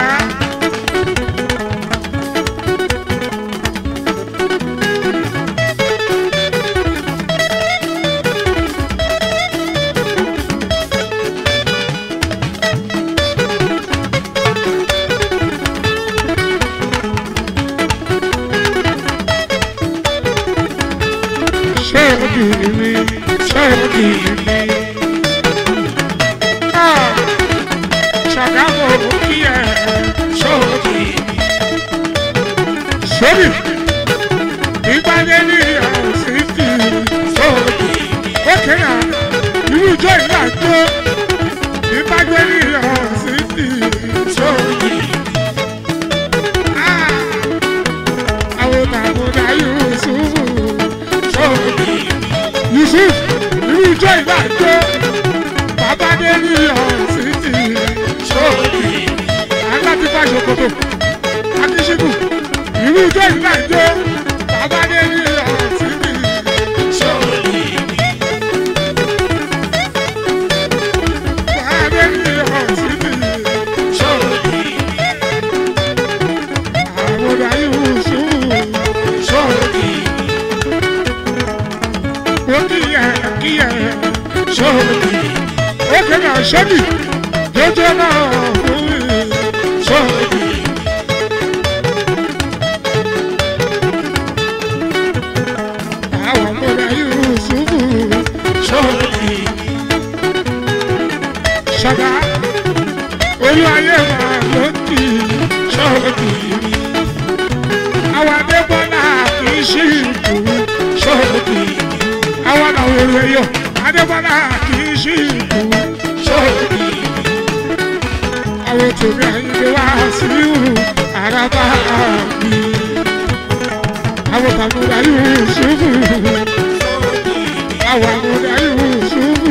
ṣóòkì mi ṣóòkì mi. Ah, ṣọ̀gá mo kí ẹ ṣóòkì mi. sórí ìgbàlẹ̀ ní ọ̀sìnkì sóòkì. ókè náà irú ìjọ ìlú àjọ ìgbàlẹ̀ ní ọ̀sìnkì sóòkì. Ah, àwọn tàbùdà Yusuf sóòkì. Yusuf irú ìjọ ìlú àjọ bàbá dé ní ọ̀sìnkì sóòkì. aláti bá ṣòkòtò akíṣíkù irú ìjọ ìlú àjọ bàbá dé ní ọ̀sìnkì sóòkì. bàbá dé ní ọ̀sìnkì sóòkì. àbúrò Yusuf sóòkì. ó kíyẹ kíyẹ sóòkì. ó kéde àṣẹ́bì jọjọ náà fún mi sóòkì. àwọn àbúrò Yusuf sóòkì. ṣọ̀gá olú ayé wa ló kì í sóòkì. àwọn adébọ́lá kì í ṣí ìlú sóòkì. àwọn làwọn èrò ẹ̀yọ adébọ́lá kì í ṣí ìlú sóòkì. àwọn tòmí àyíké wá sí ìhù àràbà mi. àwọn tàbúrà Yusufu àwọn àbúrà Yusufu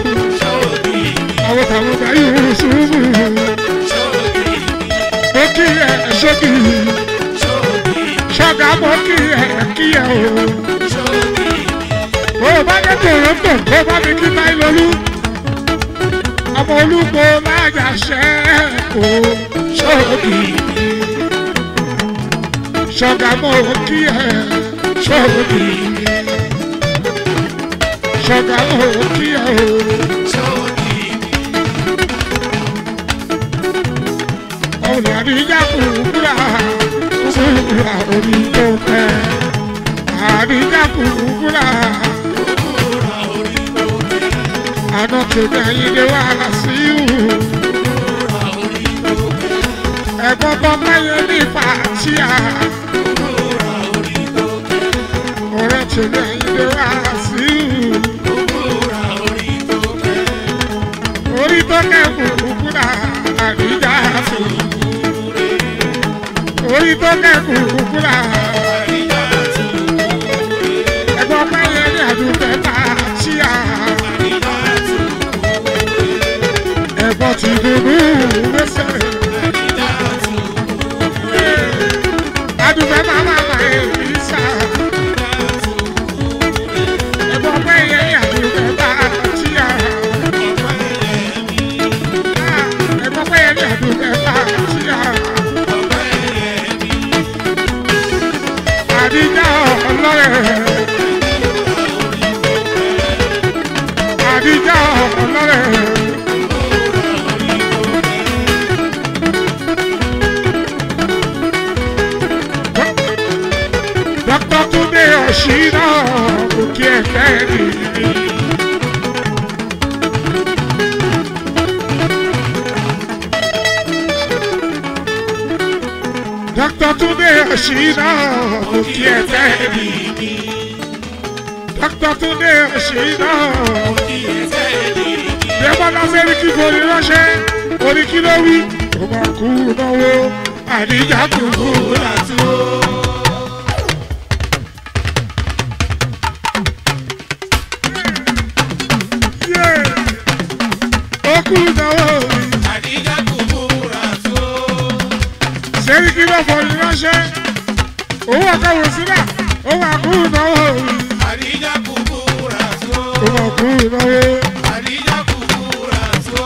àwọn tàbúrà Yusufu ó kí ẹ ṣókì ṣọ́gà mọ́ kí ẹ kí ẹ o. Ó bá dé Toronto kó bá mi kí náà lólú. Ọmọ olúgbò láyà ṣẹ́ kó ṣókì. Ṣọ́gà mọ́ kí ẹ ṣókì. Ṣọ́gà mọ́ kí ẹ o. Ọ̀nà àdìjà kúkúrà kúkúrà orí tó fẹ́. Àdìjà kúkúrà. Àná tèmi àyílé wà lásìkò. Ẹ̀gbọ́n bọ́ máyé ní fàtíà. Ọ̀rẹ́ tèmi àyílé wà lásìkò. Orí tó kẹ́kù kúkúrà àdìjà tó. Orí tó kẹ́kù kúkúrà. Ẹ̀gbọ́n máyé ní àdúgbò fàtíà. Ẹ̀gbọ́n ti dùnú lẹ́sẹ̀. Àdúgbò máma ma èmi sá. Ẹ̀gbọ́n máyé ní àdúgbò fàtíà. Ẹ̀gbọ́n máyé ní àdúgbò fàtíà. Àdìjà ọlọ́rẹ̀. Àdìjà ọlọ́rẹ̀. dr túnde ọ̀ṣìnà mo kí ẹ tẹ́ mi dr túnde ọ̀ṣìnà dẹ́mọ́lá sẹ́ríkì forí ránṣẹ́ orí kí ló wí ó máa kú náwó àdíjà kúkú láti ó. ó kú náwó mi Àdíjà kúkúrà tó. sẹ́ríkì ló forí ránṣẹ́ owó àkàwé sílẹ̀ ó máa kú náwó mi Àdíjà kúkúrà tó. ó máa kú náwó. Àdíjà kúkúrà tó.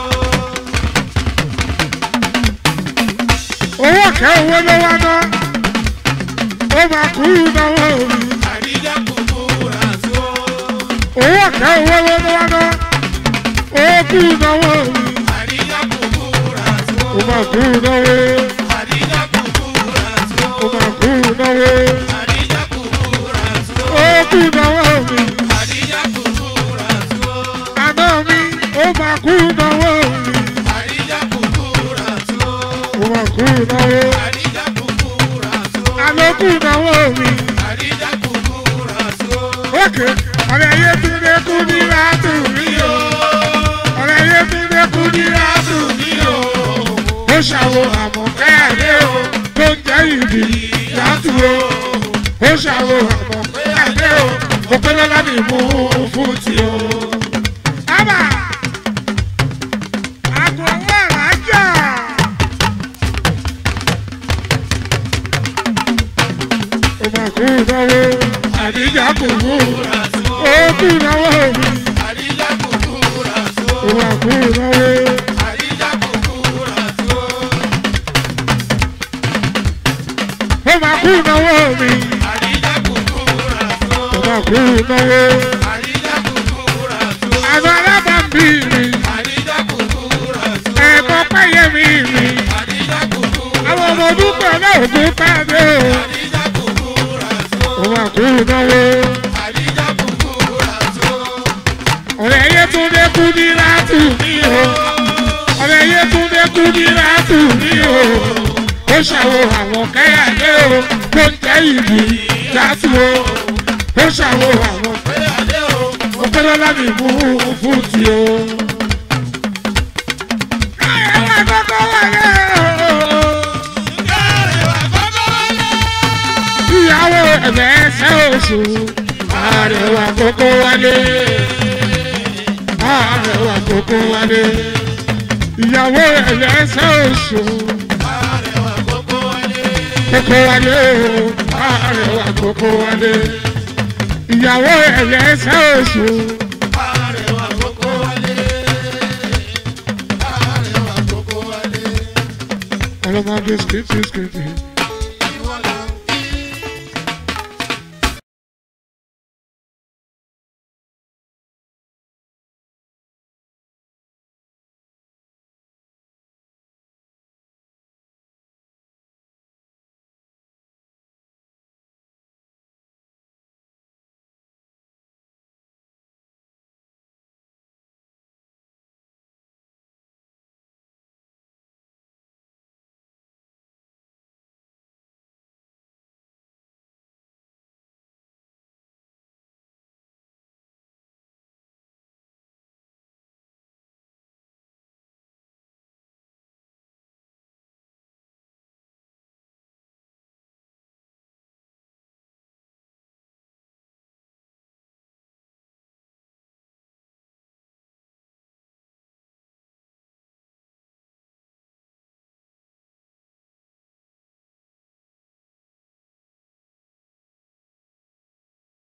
owó kẹ́ owó ló wá ná ó máa kú náwó mi Àdíjà kúkúrà tó. owó kẹ́ owó ló wá ná ó kú náwó mi Àdíjà kúkúrà tó. ó máa kú náwó Àdíjà kúkúrà tó. ó máa kú náwó Àdíjà kúkúrà tó. ó kú náwó mi Àdíjà kúkúrà tó. àná mi ó máa kú náwó mi Àdíjà kúkúrà tó. ó máa kú náwó Àdíjà kúkúrà tó. àlọ́ kú náwó mi Àdíjà kúkúrà tó. ókè ọ̀rẹ́ yé tún lé kú ní látù mí o ọ̀rẹ́ yé tún lé kú ní látù mí o. ó ṣàwò àmọ̀kẹ́ àdé o tó ń jẹ́ ìbí látù o ó ṣàwò àmọ̀kẹ́ àdé o ó pẹ́ lọ́la ní mú fún ti o. ábà àgọ̀ owó àlájà. ó máa kú náwó àdíjà kò mú ó kú náwó mi Àdíjà kúkúrà tó. ó máa kú náwó. Àdíjà kúkúrà tó. ó máa kú náwó mi Àdíjà kúkúrà tó. ó máa kú náwó. Àdíjà kúkúrà tó. àwọn alábàámbí mi Àdíjà kúkúrà tó. ẹ̀kọ́ pẹ́yẹmí mi Àdíjà kúkúrà àwọn ọmọ dúpẹ́ náà kú pàdé o Àdíjà kúkúrà tó. ó máa kú náwó. Àdíjà kúkúrà tó. ọ̀rẹ́ yé tún dé kú ní látù mí o ọ̀rẹ́ yé tún dé kú ní látù mí o ó ṣàwò àwọn kẹ́yàdé o tó ń jẹ́ ìbí látù o ó ṣàwò àwọn Péyàdé o. ọpẹ́lọ́lá mi mú fún ti o. káyọ̀ wá kọ́kọ́ wọlé o. Kárẹ̀wá kọ́kọ́ wọlé. ìyàwó ẹ̀fẹ̀ ẹsẹ̀ oṣù àrẹwà kókó wálé àrẹwà kókó wálé ìyàwó ẹ̀fẹ̀ ẹsẹ̀ oṣù Kárẹ̀wá kọ́kọ́ wọlé. kókó wálé o àrẹwà kókó wálé ìyàwó ẹ̀fẹ̀ ẹsẹ̀ oṣù Kárẹ̀wá kọ́kọ́ wọlé. Kárẹ̀wá kọ́kọ́ wọlé. ọlọ́mọdé skìtì skìtì